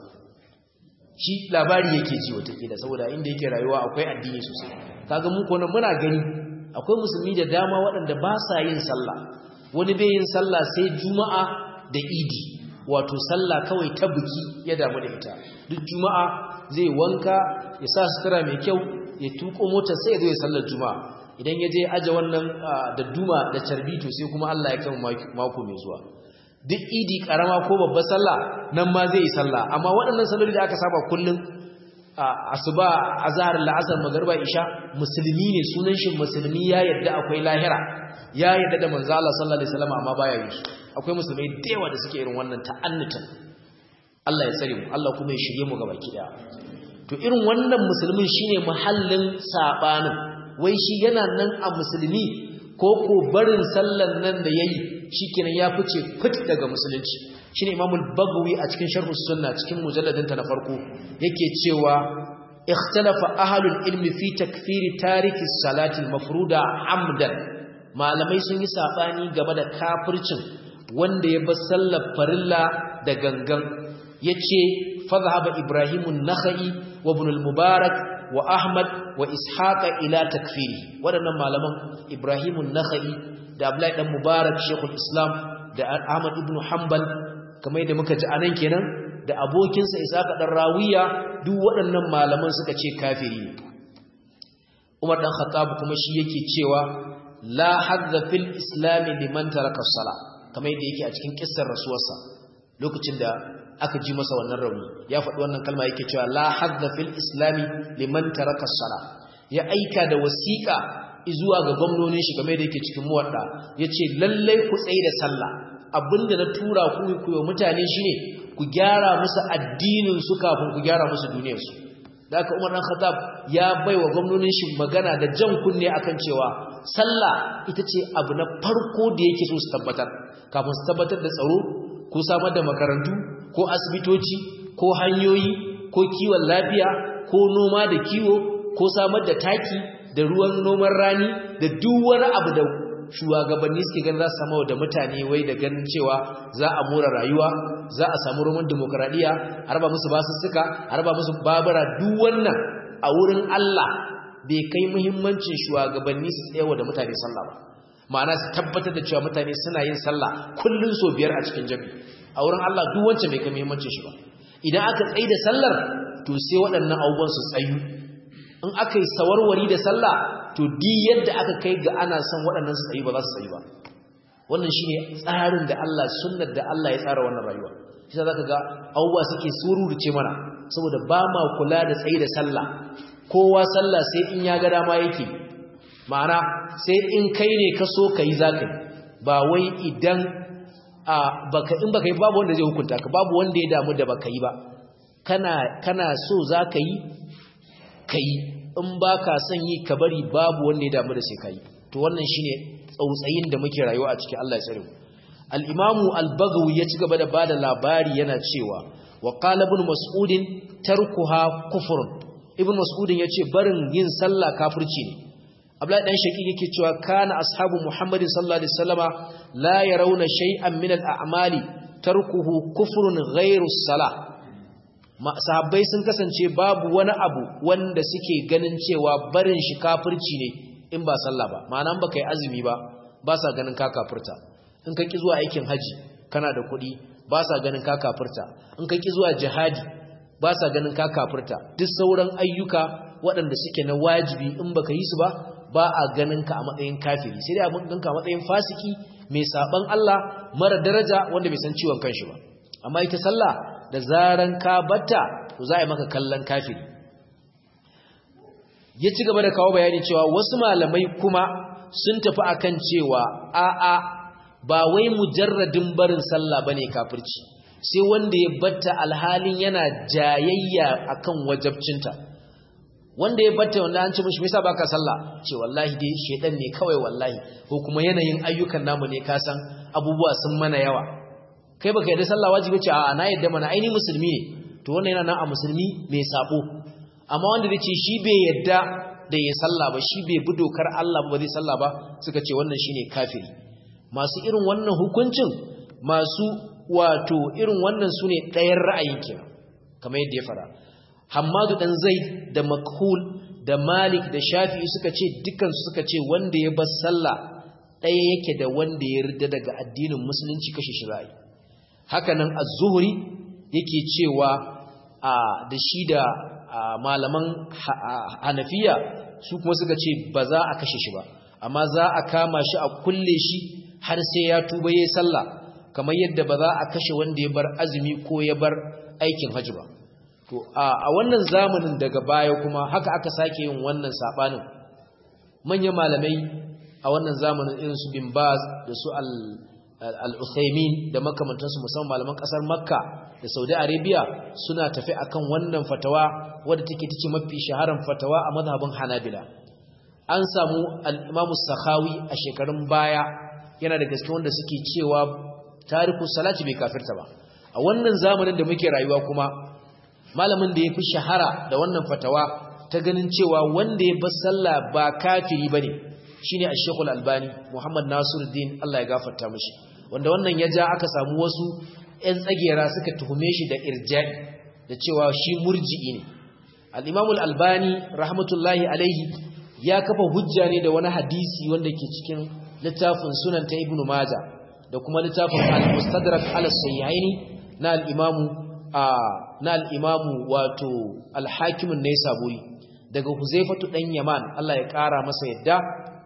shi labari yake ji wata kila saboda inda yake rayuwa akwai addini sosai kaga mu ko muna gani akwai musulmi da dama waɗanda ba sa yin sallah wani bai yin sallah sai juma'a da idi wato sallah kawai ta buki ya damu da ita duk juma'a zai wanka ya sa sutura mai kyau ya tuko motar sai ya zo ya sallar juma'a idan ya je aje wannan da duma da carbito sai kuma Allah ya kai mako mai zuwa duk idi karama ko babbar sallah nan ma zai yi sallah amma waɗannan salloli da aka saba kullum asuba azhar la'asar magriba isha musulmi ne sunan shi musulmi ya yadda akwai lahira ya yadda da manzo Allah sallallahu alaihi wasallam amma baya yi akwai musulmai da yawa da suke irin wannan ta'annutan Allah ya tsare mu Allah kuma ya shirye mu gabaki daya to irin wannan musulmin shine muhallin sabanin wai shi yana nan a musulmi ko ko barin sallan nan da yayi shikenan ya fice fit daga musulunci shine imamul bagawi a cikin sharh sunna cikin mujalladin ta na farko yake cewa ikhtalafa ahlul ilmi fi takfiri tariki salati mafruda amdan malamai sun yi sabani game da kafircin wanda ya bar sallar farilla da gangan yace fadhhaba ibrahimun nakhai wa ibn al-mubarak wa ahmad wa ishaqa ila takfiri wadannan malaman ibrahimun nakhai da abdullahi dan mubarak shaykhul islam da ahmad ibn hanbal kamar yadda muka ji anan kenan da abokinsa ishaqa dan rawiya duk waɗannan malaman suka ce kafiri ne umar dan khattab kuma shi yake cewa la hadza fil islam liman taraka as-salah kamar yadda yake a cikin kissar rasuwarsa lokacin da aka ji masa wannan rauni ya faɗi wannan kalma yake cewa la hadda fil islami liman taraka sala ya aika da wasiƙa zuwa ga gwamnonin shi game da yake cikin muwadda yace lallai ku tsaye da sallah abinda na tura ku ku yi mutane shine ku gyara musu addinin su kafin ku gyara musu duniyar su da aka Umar dan Khattab ya baiwa gwamnonin shi magana da jan kunne akan cewa sallah ita ce abu na farko da yake so su tabbatar kafin su tabbatar da tsaro ko samar da makarantu ko asibitoci ko hanyoyi ko kiwon lafiya ko noma da kiwo ko samar da taki da ruwan noman rani da duk wani abu da shugabanni suke ganin za su samu da mutane wai da ganin cewa za a more rayuwa za a samu roman demokradiya a raba musu basussuka a raba musu babura duk wannan a wurin Allah bai kai muhimmancin shugabanni su tsayawa da mutane sallah ba ma'ana su tabbatar da cewa mutane suna yin sallah kullun so biyar a cikin jami'i a wurin Allah duk wancan bai kai muhimmancin shi ba idan aka tsaye da sallar to sai waɗannan abubuwan su tsayu in aka yi sawarwari da sallah to di yadda aka kai ga ana son waɗannan su tsayu ba za su tsayu ba wannan shine tsarin da Allah sunnar da Allah ya tsara wannan rayuwa shi zaka ga abubuwa suke sururuce mana saboda ba ma kula da tsaye da sallah kowa sallah sai in ya ga dama yake ma'ana sai in kai ne ka so ka yi za ka yi ba wai idan in baka yi babu wanda zai hukunta ka babu wanda ya damu da baka yi ba kana so za ka yi ka yi in ba ka son yi ka bari babu wanda ya damu da sai ka yi to wannan shine tsautsayin da muke rayuwa a cikin Allah ya tsare mu al-imamu al-bagawi ya ci gaba da bada labari yana cewa wa qala ibn mas'ud tarkuha kufrun ibn mas'ud yace barin yin sallah kafirci ne Abdullahi dan Shaki yake cewa kana ashabu Muhammadin sallallahu alaihi wasallama la yarawna shay'an min al-a'mali tarkuhu kufrun ghayru salah sahabbai sun kasance babu wani abu wanda suke ganin cewa barin shi kafirci ne in ba sallah ba ma'ana ba kai azumi ba ba sa ganin ka kafirta in ka ki zuwa aikin haji kana da kuɗi ba sa ganin ka kafirta in ka ki zuwa jihadi ba sa ganin ka kafirta duk sauran ayyuka waɗanda suke na wajibi in baka yi su ba ba a ganin ka a matsayin kafiri sai dai a ganka a matsayin fasiki mai saban Allah mara daraja wanda bai san ciwon kanshi ba amma ita sallah da zaran ka batta to za a yi maka kallon kafiri ya ci gaba da kawo bayani cewa wasu malamai kuma sun tafi akan cewa a'a ba wai mujarradin barin sallah bane kafirci sai wanda ya batta alhalin yana jayayya akan wajabcinta wanda ya batta wanda an ce mishi me yasa baka sallah ce wallahi dai shedan ne kawai wallahi ko kuma yanayin ayyukan namu ne ka san abubuwa sun mana yawa kai baka yarda sallah wajibi ce a'a na yarda mana aini musulmi ne to wannan yana nan a musulmi mai sabo amma wanda zai ce shi bai yarda da ya sallah ba shi bai bi dokar Allah ba zai sallah ba suka ce wannan shine kafiri masu irin wannan hukuncin masu wato irin wannan sune ɗayan ra'ayin kenan kamar yadda ya fara Hammadu dan Zaid da Makhul da Malik da Shafi'i suka ce dukansu suka ce wanda ya bar sallah ɗaya yake da wanda ya rida daga addinin musulunci kashe shi ra'ayi hakanan az-Zuhri yake cewa da shi da malaman Hanafiya su kuma suka ce ba za a kashe shi ba amma za a kama shi a kulle shi har sai ya tuba yayin sallah kamar yadda ba za a kashe wanda ya bar azumi ko ya bar aikin hajji ba to a wannan zamanin daga baya kuma haka aka sake yin wannan sabanin manyan malamai a wannan zamanin irin su bin baz da su al-uthaymin da makamantansu musamman malaman kasar makka da saudi arabia suna tafi akan wannan fatawa wadda take tace mafi shaharan fatawa a mazhabin hanabila an samu al-imam sakhawi a shekarun baya yana da gaske wanda suke cewa tariku salati bai kafirta ba a wannan zamanin da muke rayuwa kuma malamin da ya fi shahara da wannan fatawa ta ganin cewa wanda ya bar sallah ba kafiri bane shine Ash-Sheikh Al-Albani Muhammad Nasiruddin Allah ya gafarta mishi wanda wannan ya ja aka samu wasu ƴan tsagera suka tuhume shi da irja'i da cewa shi murji'i ne Al-Imam Al-Albani rahmatullahi alaihi ya kafa hujja ne da wani hadisi wanda ke cikin littafin Sunan ta Ibn Majah da kuma littafin Al-Mustadrak ala Sahihaini na al-Imam na al'imamu wato alhakimin na ya saburi daga huzaifatu ɗan yaman Allah ya ƙara masa yadda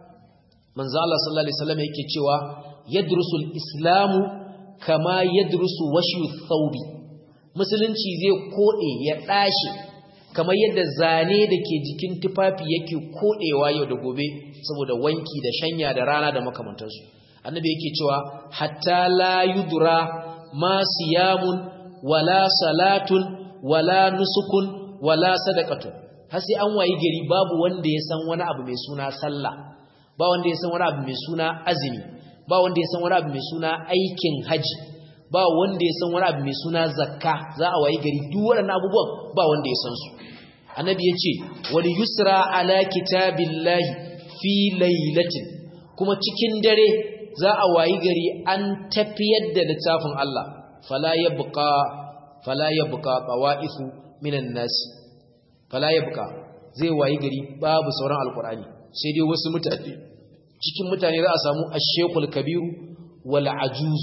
manzo Allah sallallahu Alaihi wasallam yake cewa yadrusul islamu kama yadrusu washu thawbi musulunci zai koɗe ya ɗashe kamar yadda zane da ke jikin tufafi yake koɗewa yau da gobe saboda wanki da shanya da rana da makamantarsu annabi yake cewa hatta la yudra ma siyamun wala salatun wala nusukun wala sadaqatun har sai an wayi gari babu wanda ya san wani abu mai suna sallah ba wanda ya san wani abu mai suna azumi ba wanda ya san wani abu mai suna aikin haji ba wanda ya san wani abu mai suna zakka za a wayi gari duk waɗannan abubuwan ba wanda ya san su annabi ya ce wani yusra ala kitabillahi fi lailatin kuma cikin dare za a wayi gari an tafiyar da littafin Allah fala yabqa fala yabqa tawaifu minan nas fala yabqa zai wayi gari babu sauran alqur'ani sai dai wasu mutane cikin mutane za a samu ash-shaykhul kabiru wal ajuz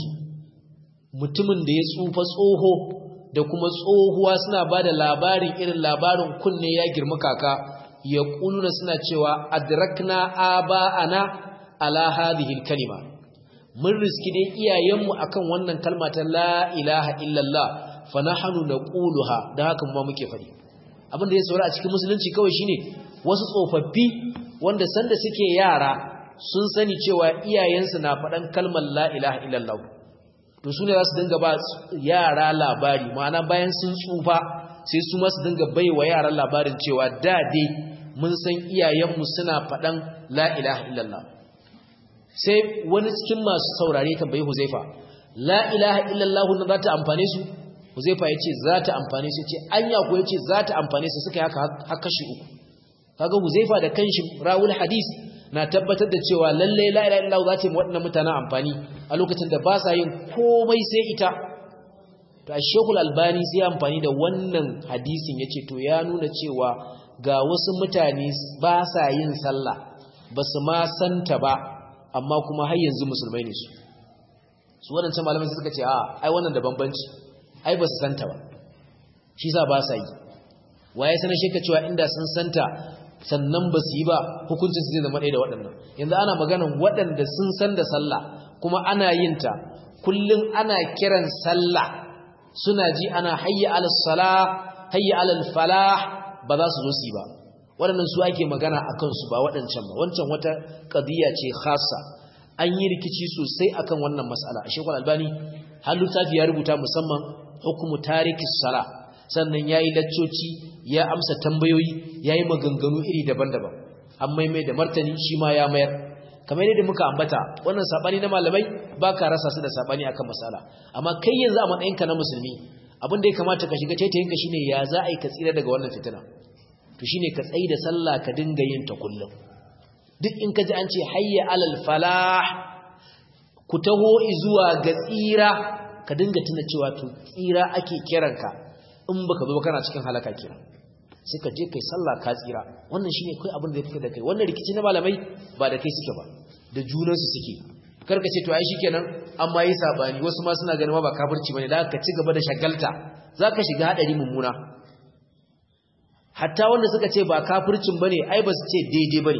mutumin da ya tsufa tsoho da kuma tsohuwa suna bada labarin irin labarin kunne ya girma kaka ya kuluna suna cewa adrakna aba'ana ala hadhihi al-kalima mun riski dai iyayenmu akan wannan kalma ta la ilaha illallah fa nahnu naquluha da haka mu muke fadi abin da ya saura a cikin musulunci kawai shine wasu tsofaffi wanda sanda suke yara sun sani cewa iyayensu na faɗan kalmar la ilaha illallah to su ne za su dinga ba yara labari ma'ana bayan sun tsufa sai su ma su dinga bai wa yaran labarin cewa da dai mun san iyayenmu suna faɗan la ilaha illallah sai wani cikin masu saurare tambayi Huzaifa la ilaha illallah na za ta amfane su Huzaifa ya ce za ta amfane su ce anya ko ya ce za ta amfane su suka yi haka haka shi uku kaga Huzaifa da kanshi rawul hadis na tabbatar da cewa lalle la ilaha illallah za ta yi waɗannan mutanen amfani a lokacin da ba sa yin komai sai ita to Sheikhul Albani sai amfani da wannan hadisin yace to ya nuna cewa ga wasu mutane ba sa yin sallah ba su ma santa ba amma kuma har yanzu musulmai ne su su waɗancan malamai suka ce a ai wannan da bambanci ai ba su santa ba shi sa ba sa yi waye sanar shi ka cewa inda sun santa sannan ba su yi ba hukuncin su zai zama ɗaya da waɗannan yanzu ana maganan waɗanda sun san da sallah kuma ana yin ta kullum ana kiran sallah suna ji ana hayya alal salah hayya alal falah ba za su zo su yi ba waɗannan su ake magana a kansu ba waɗancan ba wancan wata ƙadiyya ce khasa an yi rikici sosai akan wannan mas'ala a shekul albani har littafi ya rubuta musamman hukumu tarikis sala sannan ya yi laccoci ya amsa tambayoyi ya yi maganganu iri daban-daban an maimai da martani shi ma ya mayar kamar yadda muka ambata wannan saɓani na malamai ba ka rasa su da saɓani akan mas'ala amma kai yanzu a matsayinka na musulmi abin da ya kamata ka shiga taitayinka shine ya za a yi ka tsira daga wannan fitina to shine ka tsayi da sallah ka dinga yin ta kullum duk in ka ji an ce hayya alal falah ku taho zuwa ga tsira ka dinga tuna cewa to tsira ake kiranka in baka zo kana cikin halaka kira sai ka je kai sallah ka tsira wannan shine kai abin da yake da kai wannan rikici na malamai ba da kai suke ba da junansu suke karka ce to ai shikenan amma yi sabani wasu ma suna ganin ma ba kafirci bane da ka ci gaba da shagalta zaka shiga hadari mummuna hatta wanda suka ce ba kafircin bane ai ba su ce daidai bane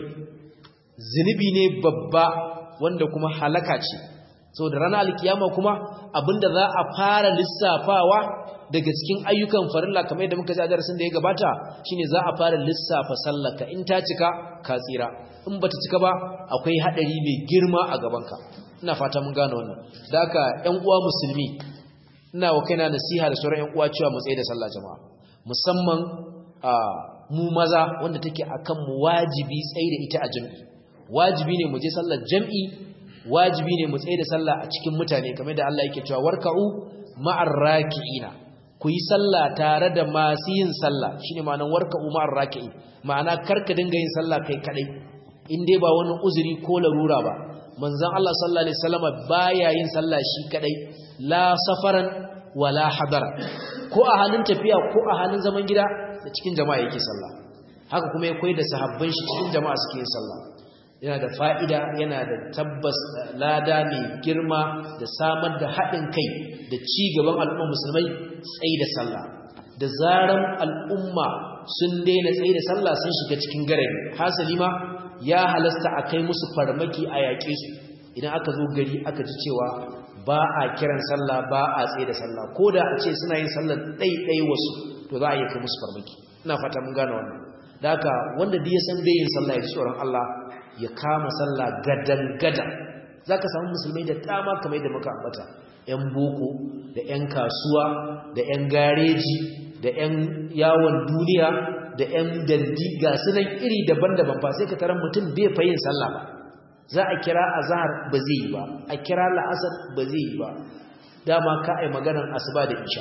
zunubi ne babba wanda kuma halaka ce saboda ranar alkiyama kuma abinda za a fara lissafawa daga cikin ayyukan farilla kamar yadda muka ji a darasin da ya gabata shine za a fara lissafa sallaka in ta cika ka tsira in bata cika ba akwai hadari mai girma a gabanka ina fata mun gane wannan da haka ƴan uwa musulmi ina wa kaina nasiha da sauran ƴan uwa cewa mu tsaye da sallah jama'a musamman a mu maza wanda take akan mu wajibi tsaye da ita a jami'i wajibi ne mu je sallar jami'i wajibi ne mu tsaye da sallah a cikin mutane kamar da Allah yake cewa warka'u ma'ar raki'ina ku yi sallah tare da masu yin sallah shine ma'anar warka'u ma'ar raki'in ma'ana karka dinga yin sallah kai kadai in dai ba wani uzuri ko larura ba manzon Allah sallallahu alaihi wasallam baya yin sallah shi kadai la safaran wala hadara ko a halin tafiya ko a halin zaman gida da cikin jama'a yake sallah haka kuma ya koyi da sahabban shi cikin jama'a suke yin sallah yana da fa'ida yana da tabbas lada mai girma da samar da haɗin kai da ci gaban al'umma musulmai tsaye da sallah da zaran al'umma sun daina tsaye da sallah sun shiga cikin garari hasali ma ya halasta a kai musu farmaki a yaƙe su idan aka zo gari aka ji cewa ba a kiran sallah ba a tsaye da sallah ko da a ce suna yin sallah ɗaiɗai wasu to za a iya kai musu farmaki ina fata mun gane wannan da haka wanda da ya san bai yin sallah ya ji tsoron Allah ya kama sallah gadan-gada za ka samu musulmai da dama kamar da muka ambata 'yan boko da 'yan kasuwa da 'yan gareji da 'yan yawon duniya da 'yan dandi ga sunan iri daban-daban ba sai ka taron mutum bai fa yin sallah ba za a kira azhar ba zai yi ba a kira la'asar ba zai yi ba dama ka ai maganar asuba da isha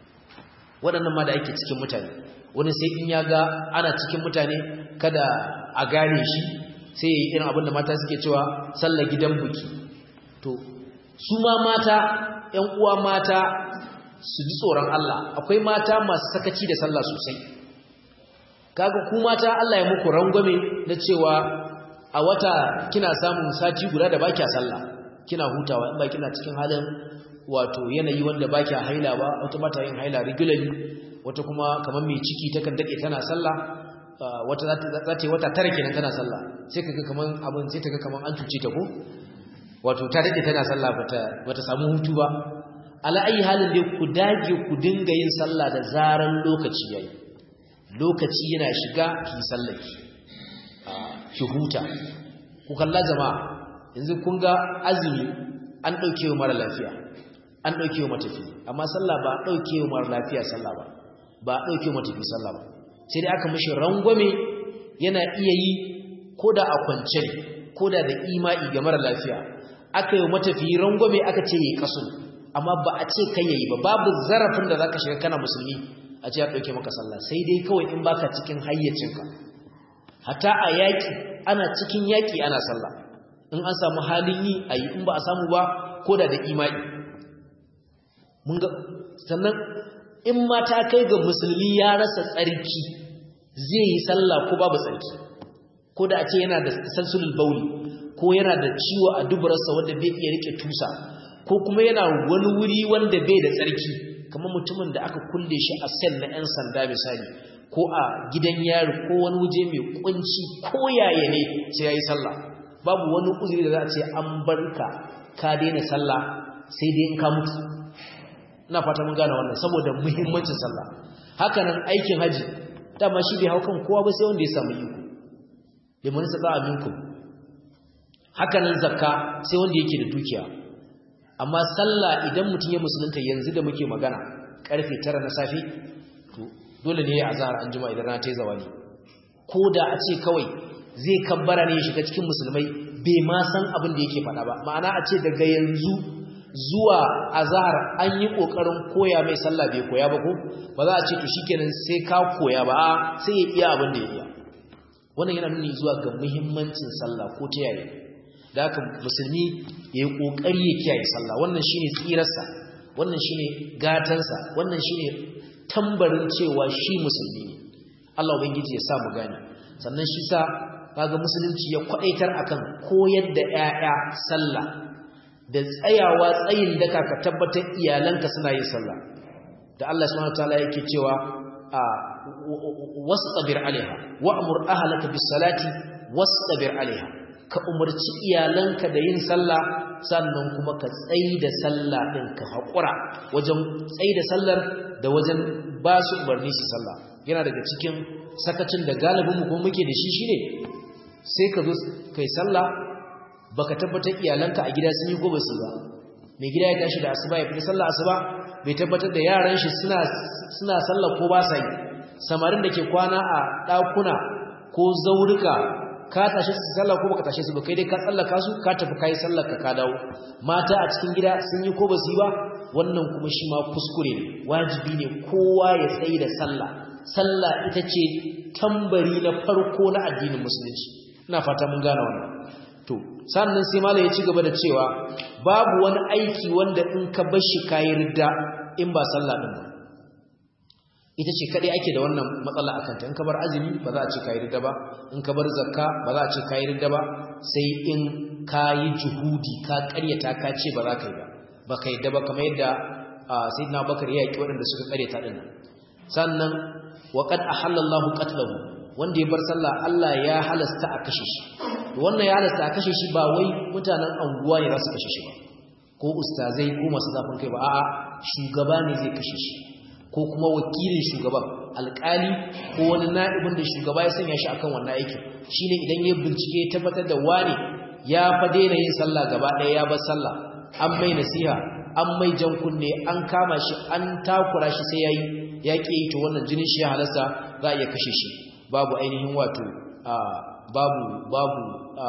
waɗannan ma da ake cikin mutane wani sai in ya ga ana cikin mutane kada a gane shi sai yi irin abin da mata suke cewa sallar gidan buki to su ma mata ‘yan uwa mata su ji tsoron Allah akwai mata masu sakaci da sallah sosai kaga ku mata Allah ya muku rangwame na cewa a wata kina samun sati guda da baki sallah kina hutawa in ba kina cikin halin wato yanayi wanda baki haila ba wata mata yin haila regularly wata kuma kamar mai ciki takan dade tana sallah wata za ta yi wata tara kenan tana sallah sai kaga kaman abin sai kaga kaman an cuce ta ko wato ta dade tana sallah bata bata samu hutu ba ala ayi halin dai ku dage ku dinga yin sallah da zaran lokaci yayi lokaci yana shiga ki sallaki ki huta ku kalla jama'a yanzu kun ga azumi an dauke wa mara lafiya an dauke wa matafi amma sallah ba dauke wa mara lafiya sallah ba ba dauke wa matafi sallah ba sai dai aka mishi rangwame yana iya yi ko da a kwance ko da da ima'i ga mara lafiya aka yi matafiyi rangwame aka ce yi kaso amma ba a ce kai yayi ba babu zarafin da zaka shiga kana musulmi a ce ya dauke maka sallah sai dai kawai in baka cikin hayyacinka hatta a yaki ana cikin yaki ana sallah in an samu halin yi ayi in ba a samu ba ko da da ima'i mun ga sannan in ma ta kai ga musulmi ya rasa tsarki zai yi sallah ko babu tsarki ko da a ce yana da sansulul bauli ko yana da ciwo a duburarsa wanda bai iya rike tusa ko kuma yana wani wuri wanda bai da tsarki kamar mutumin da aka kulle shi a sel na 'yan sanda misali ko a gidan yari ko wani waje mai kunci ko yaya ne sai yayi sallah babu wani uzuri da za a ce an barka ka daina sallah sai dai in ka mutu ina fata mun gane wannan saboda muhimmancin sallah haka nan aikin haji dama shi bai hau kan kowa ba sai wanda ya samu iko liman saba minkum haka nan zakka sai wanda yake da dukiya amma sallah idan mutum ya musulunta yanzu da muke magana karfe 9 na safe to dole ne ya azhar an juma idan rana ta yi zawali ko da a ce kawai zai kabbara ne ya shiga cikin musulmai bai ma san abin da yake faɗa ba ma'ana a ce daga yanzu zuwa azhar an yi kokarin koya mai sallah bai koya ba ko ba za a ce to shikenan sai ka koya ba sai ya iya abin da ya iya wannan yana nuni zuwa ga muhimmancin sallah ko ta yaya da haka musulmi ya yi kokari ya kiyaye sallah wannan shine tsirarsa wannan shine gatansa wannan shine tambarin cewa shi musulmi ne Allah ubangiji ya sa mu gane sannan shi sa kaga musulunci ya kwadaitar akan koyar da 'ya'ya sallah da tsayawa tsayin daka ka tabbatar iyalanka suna yin sallah da Allah subhanahu wataala yake cewa a wastabir alaiha wa'mur ahlaka bis salati wastabir alaiha ka umarci iyalanka da yin sallah sannan kuma ka tsayi da sallah din ka hakura wajen tsayi da sallar da wajen ba su umarni su sallah yana daga cikin sakacin da galibin mu kuma muke da shi shine sai ka zo kai sallah baka tabbatar iyalanka a gida sun yi gobe su ba mai gida ya tashi da asuba ya fita sallah asuba bai tabbatar da yaran shi suna suna sallah ko ba sa yi samarin da ke kwana a ɗakuna ko zaurika ka tashi su sallah ko baka tashi su ba kai dai ka tsallaka su ka tafi kai sallar ka ka dawo mata a cikin gida sun yi ko ba su yi ba wannan kuma shi ma kuskure ne wajibi ne kowa ya tsayi da sallah sallah ita ce tambari na farko na addinin musulunci ina fata mun gane wannan to sannan sai malai ya ci gaba da cewa babu wani aiki wanda in ka bar shi kayi ridda in ba sallah din ba ita ce kadai ake da wannan matsala akan ta in ka bar azumi ba za a ce kayi ridda ba in ka bar zakka ba za a ce kayi ridda ba sai in kayi juhudi ka karyata ka ce ba za ka yi ba ba ka yadda ba kamar yadda sayyidina bakar ya yaki waɗanda suka karyata din nan sannan wa qad ahallallahu qatlahu wanda ya bar sallah Allah ya halasta a kashe shi wannan ya halasta a kashe shi ba wai mutanen anguwa ne za su kashe shi ba ko ustazai ko masu zafin kai ba a'a shugaba ne zai kashe shi ko kuma wakilin shugaban alkali ko wani na'ibin da shugaba ya sanya shi akan wannan aikin shine idan ya bincike ya tabbatar da wane ya fa daina yin sallah gaba ɗaya ya bar sallah an mai nasiha an mai jan kunne an kama shi an takura shi sai yayi ya ƙi yi to wannan jinin shi ya halasta za a iya kashe shi babu ainihin wato babu babu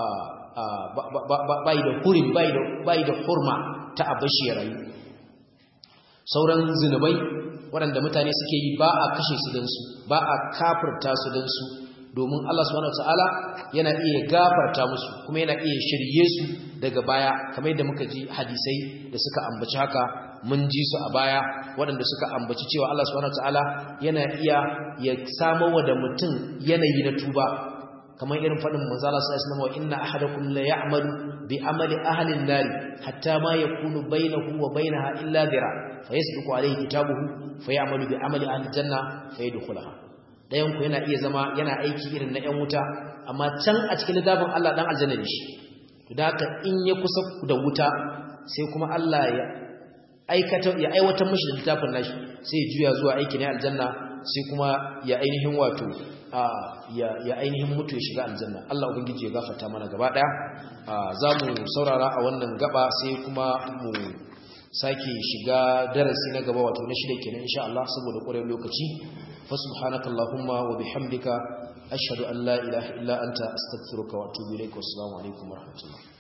bai da hurin bai da hurma ta abashi ya rayu sauran zinubai waɗanda mutane suke yi ba a kashe su don su ba a kafirta su don su domin Allah subhanahu wataala yana iya gafarta musu kuma yana iya shirye su daga baya kamar yadda muka ji hadisai da suka ambaci haka mun ji su a baya waɗanda suka ambaci cewa Allah subhanahu wataala yana iya ya samo wa da mutum yanayi na tuba kamar irin faɗin manzo Allah sallallahu alaihi wasallam wa inna ahadakum la ya'malu bi amali ahli an-nar hatta ma yakunu bainahu wa bainaha illa dhira fayasbiqu alayhi kitabuhu fayamalu bi amali ahli janna fayadkhulaha dayan ku yana iya zama yana aiki irin na ƴan wuta amma can a cikin littafin Allah dan aljanna ne shi to da haka in ya kusa da wuta sai kuma Allah ya aikata ya aiwatar mishi da littafin nashi sai ya juya zuwa aiki ne aljanna sai kuma ya ainihin wato ya ainihin mutu ya shiga aljanna Allah ubangiji ya gafarta mana gaba daya za mu saurara a wannan gaba sai kuma mu sake shiga darasi na gaba wato na shida kenan insha Allah saboda ƙwarar lokaci fa subhanakallahumma wa bihamdika ashhadu an la ilaha illa anta astaghfiruka wa atubu ilaik wa assalamu alaikum wa rahmatullah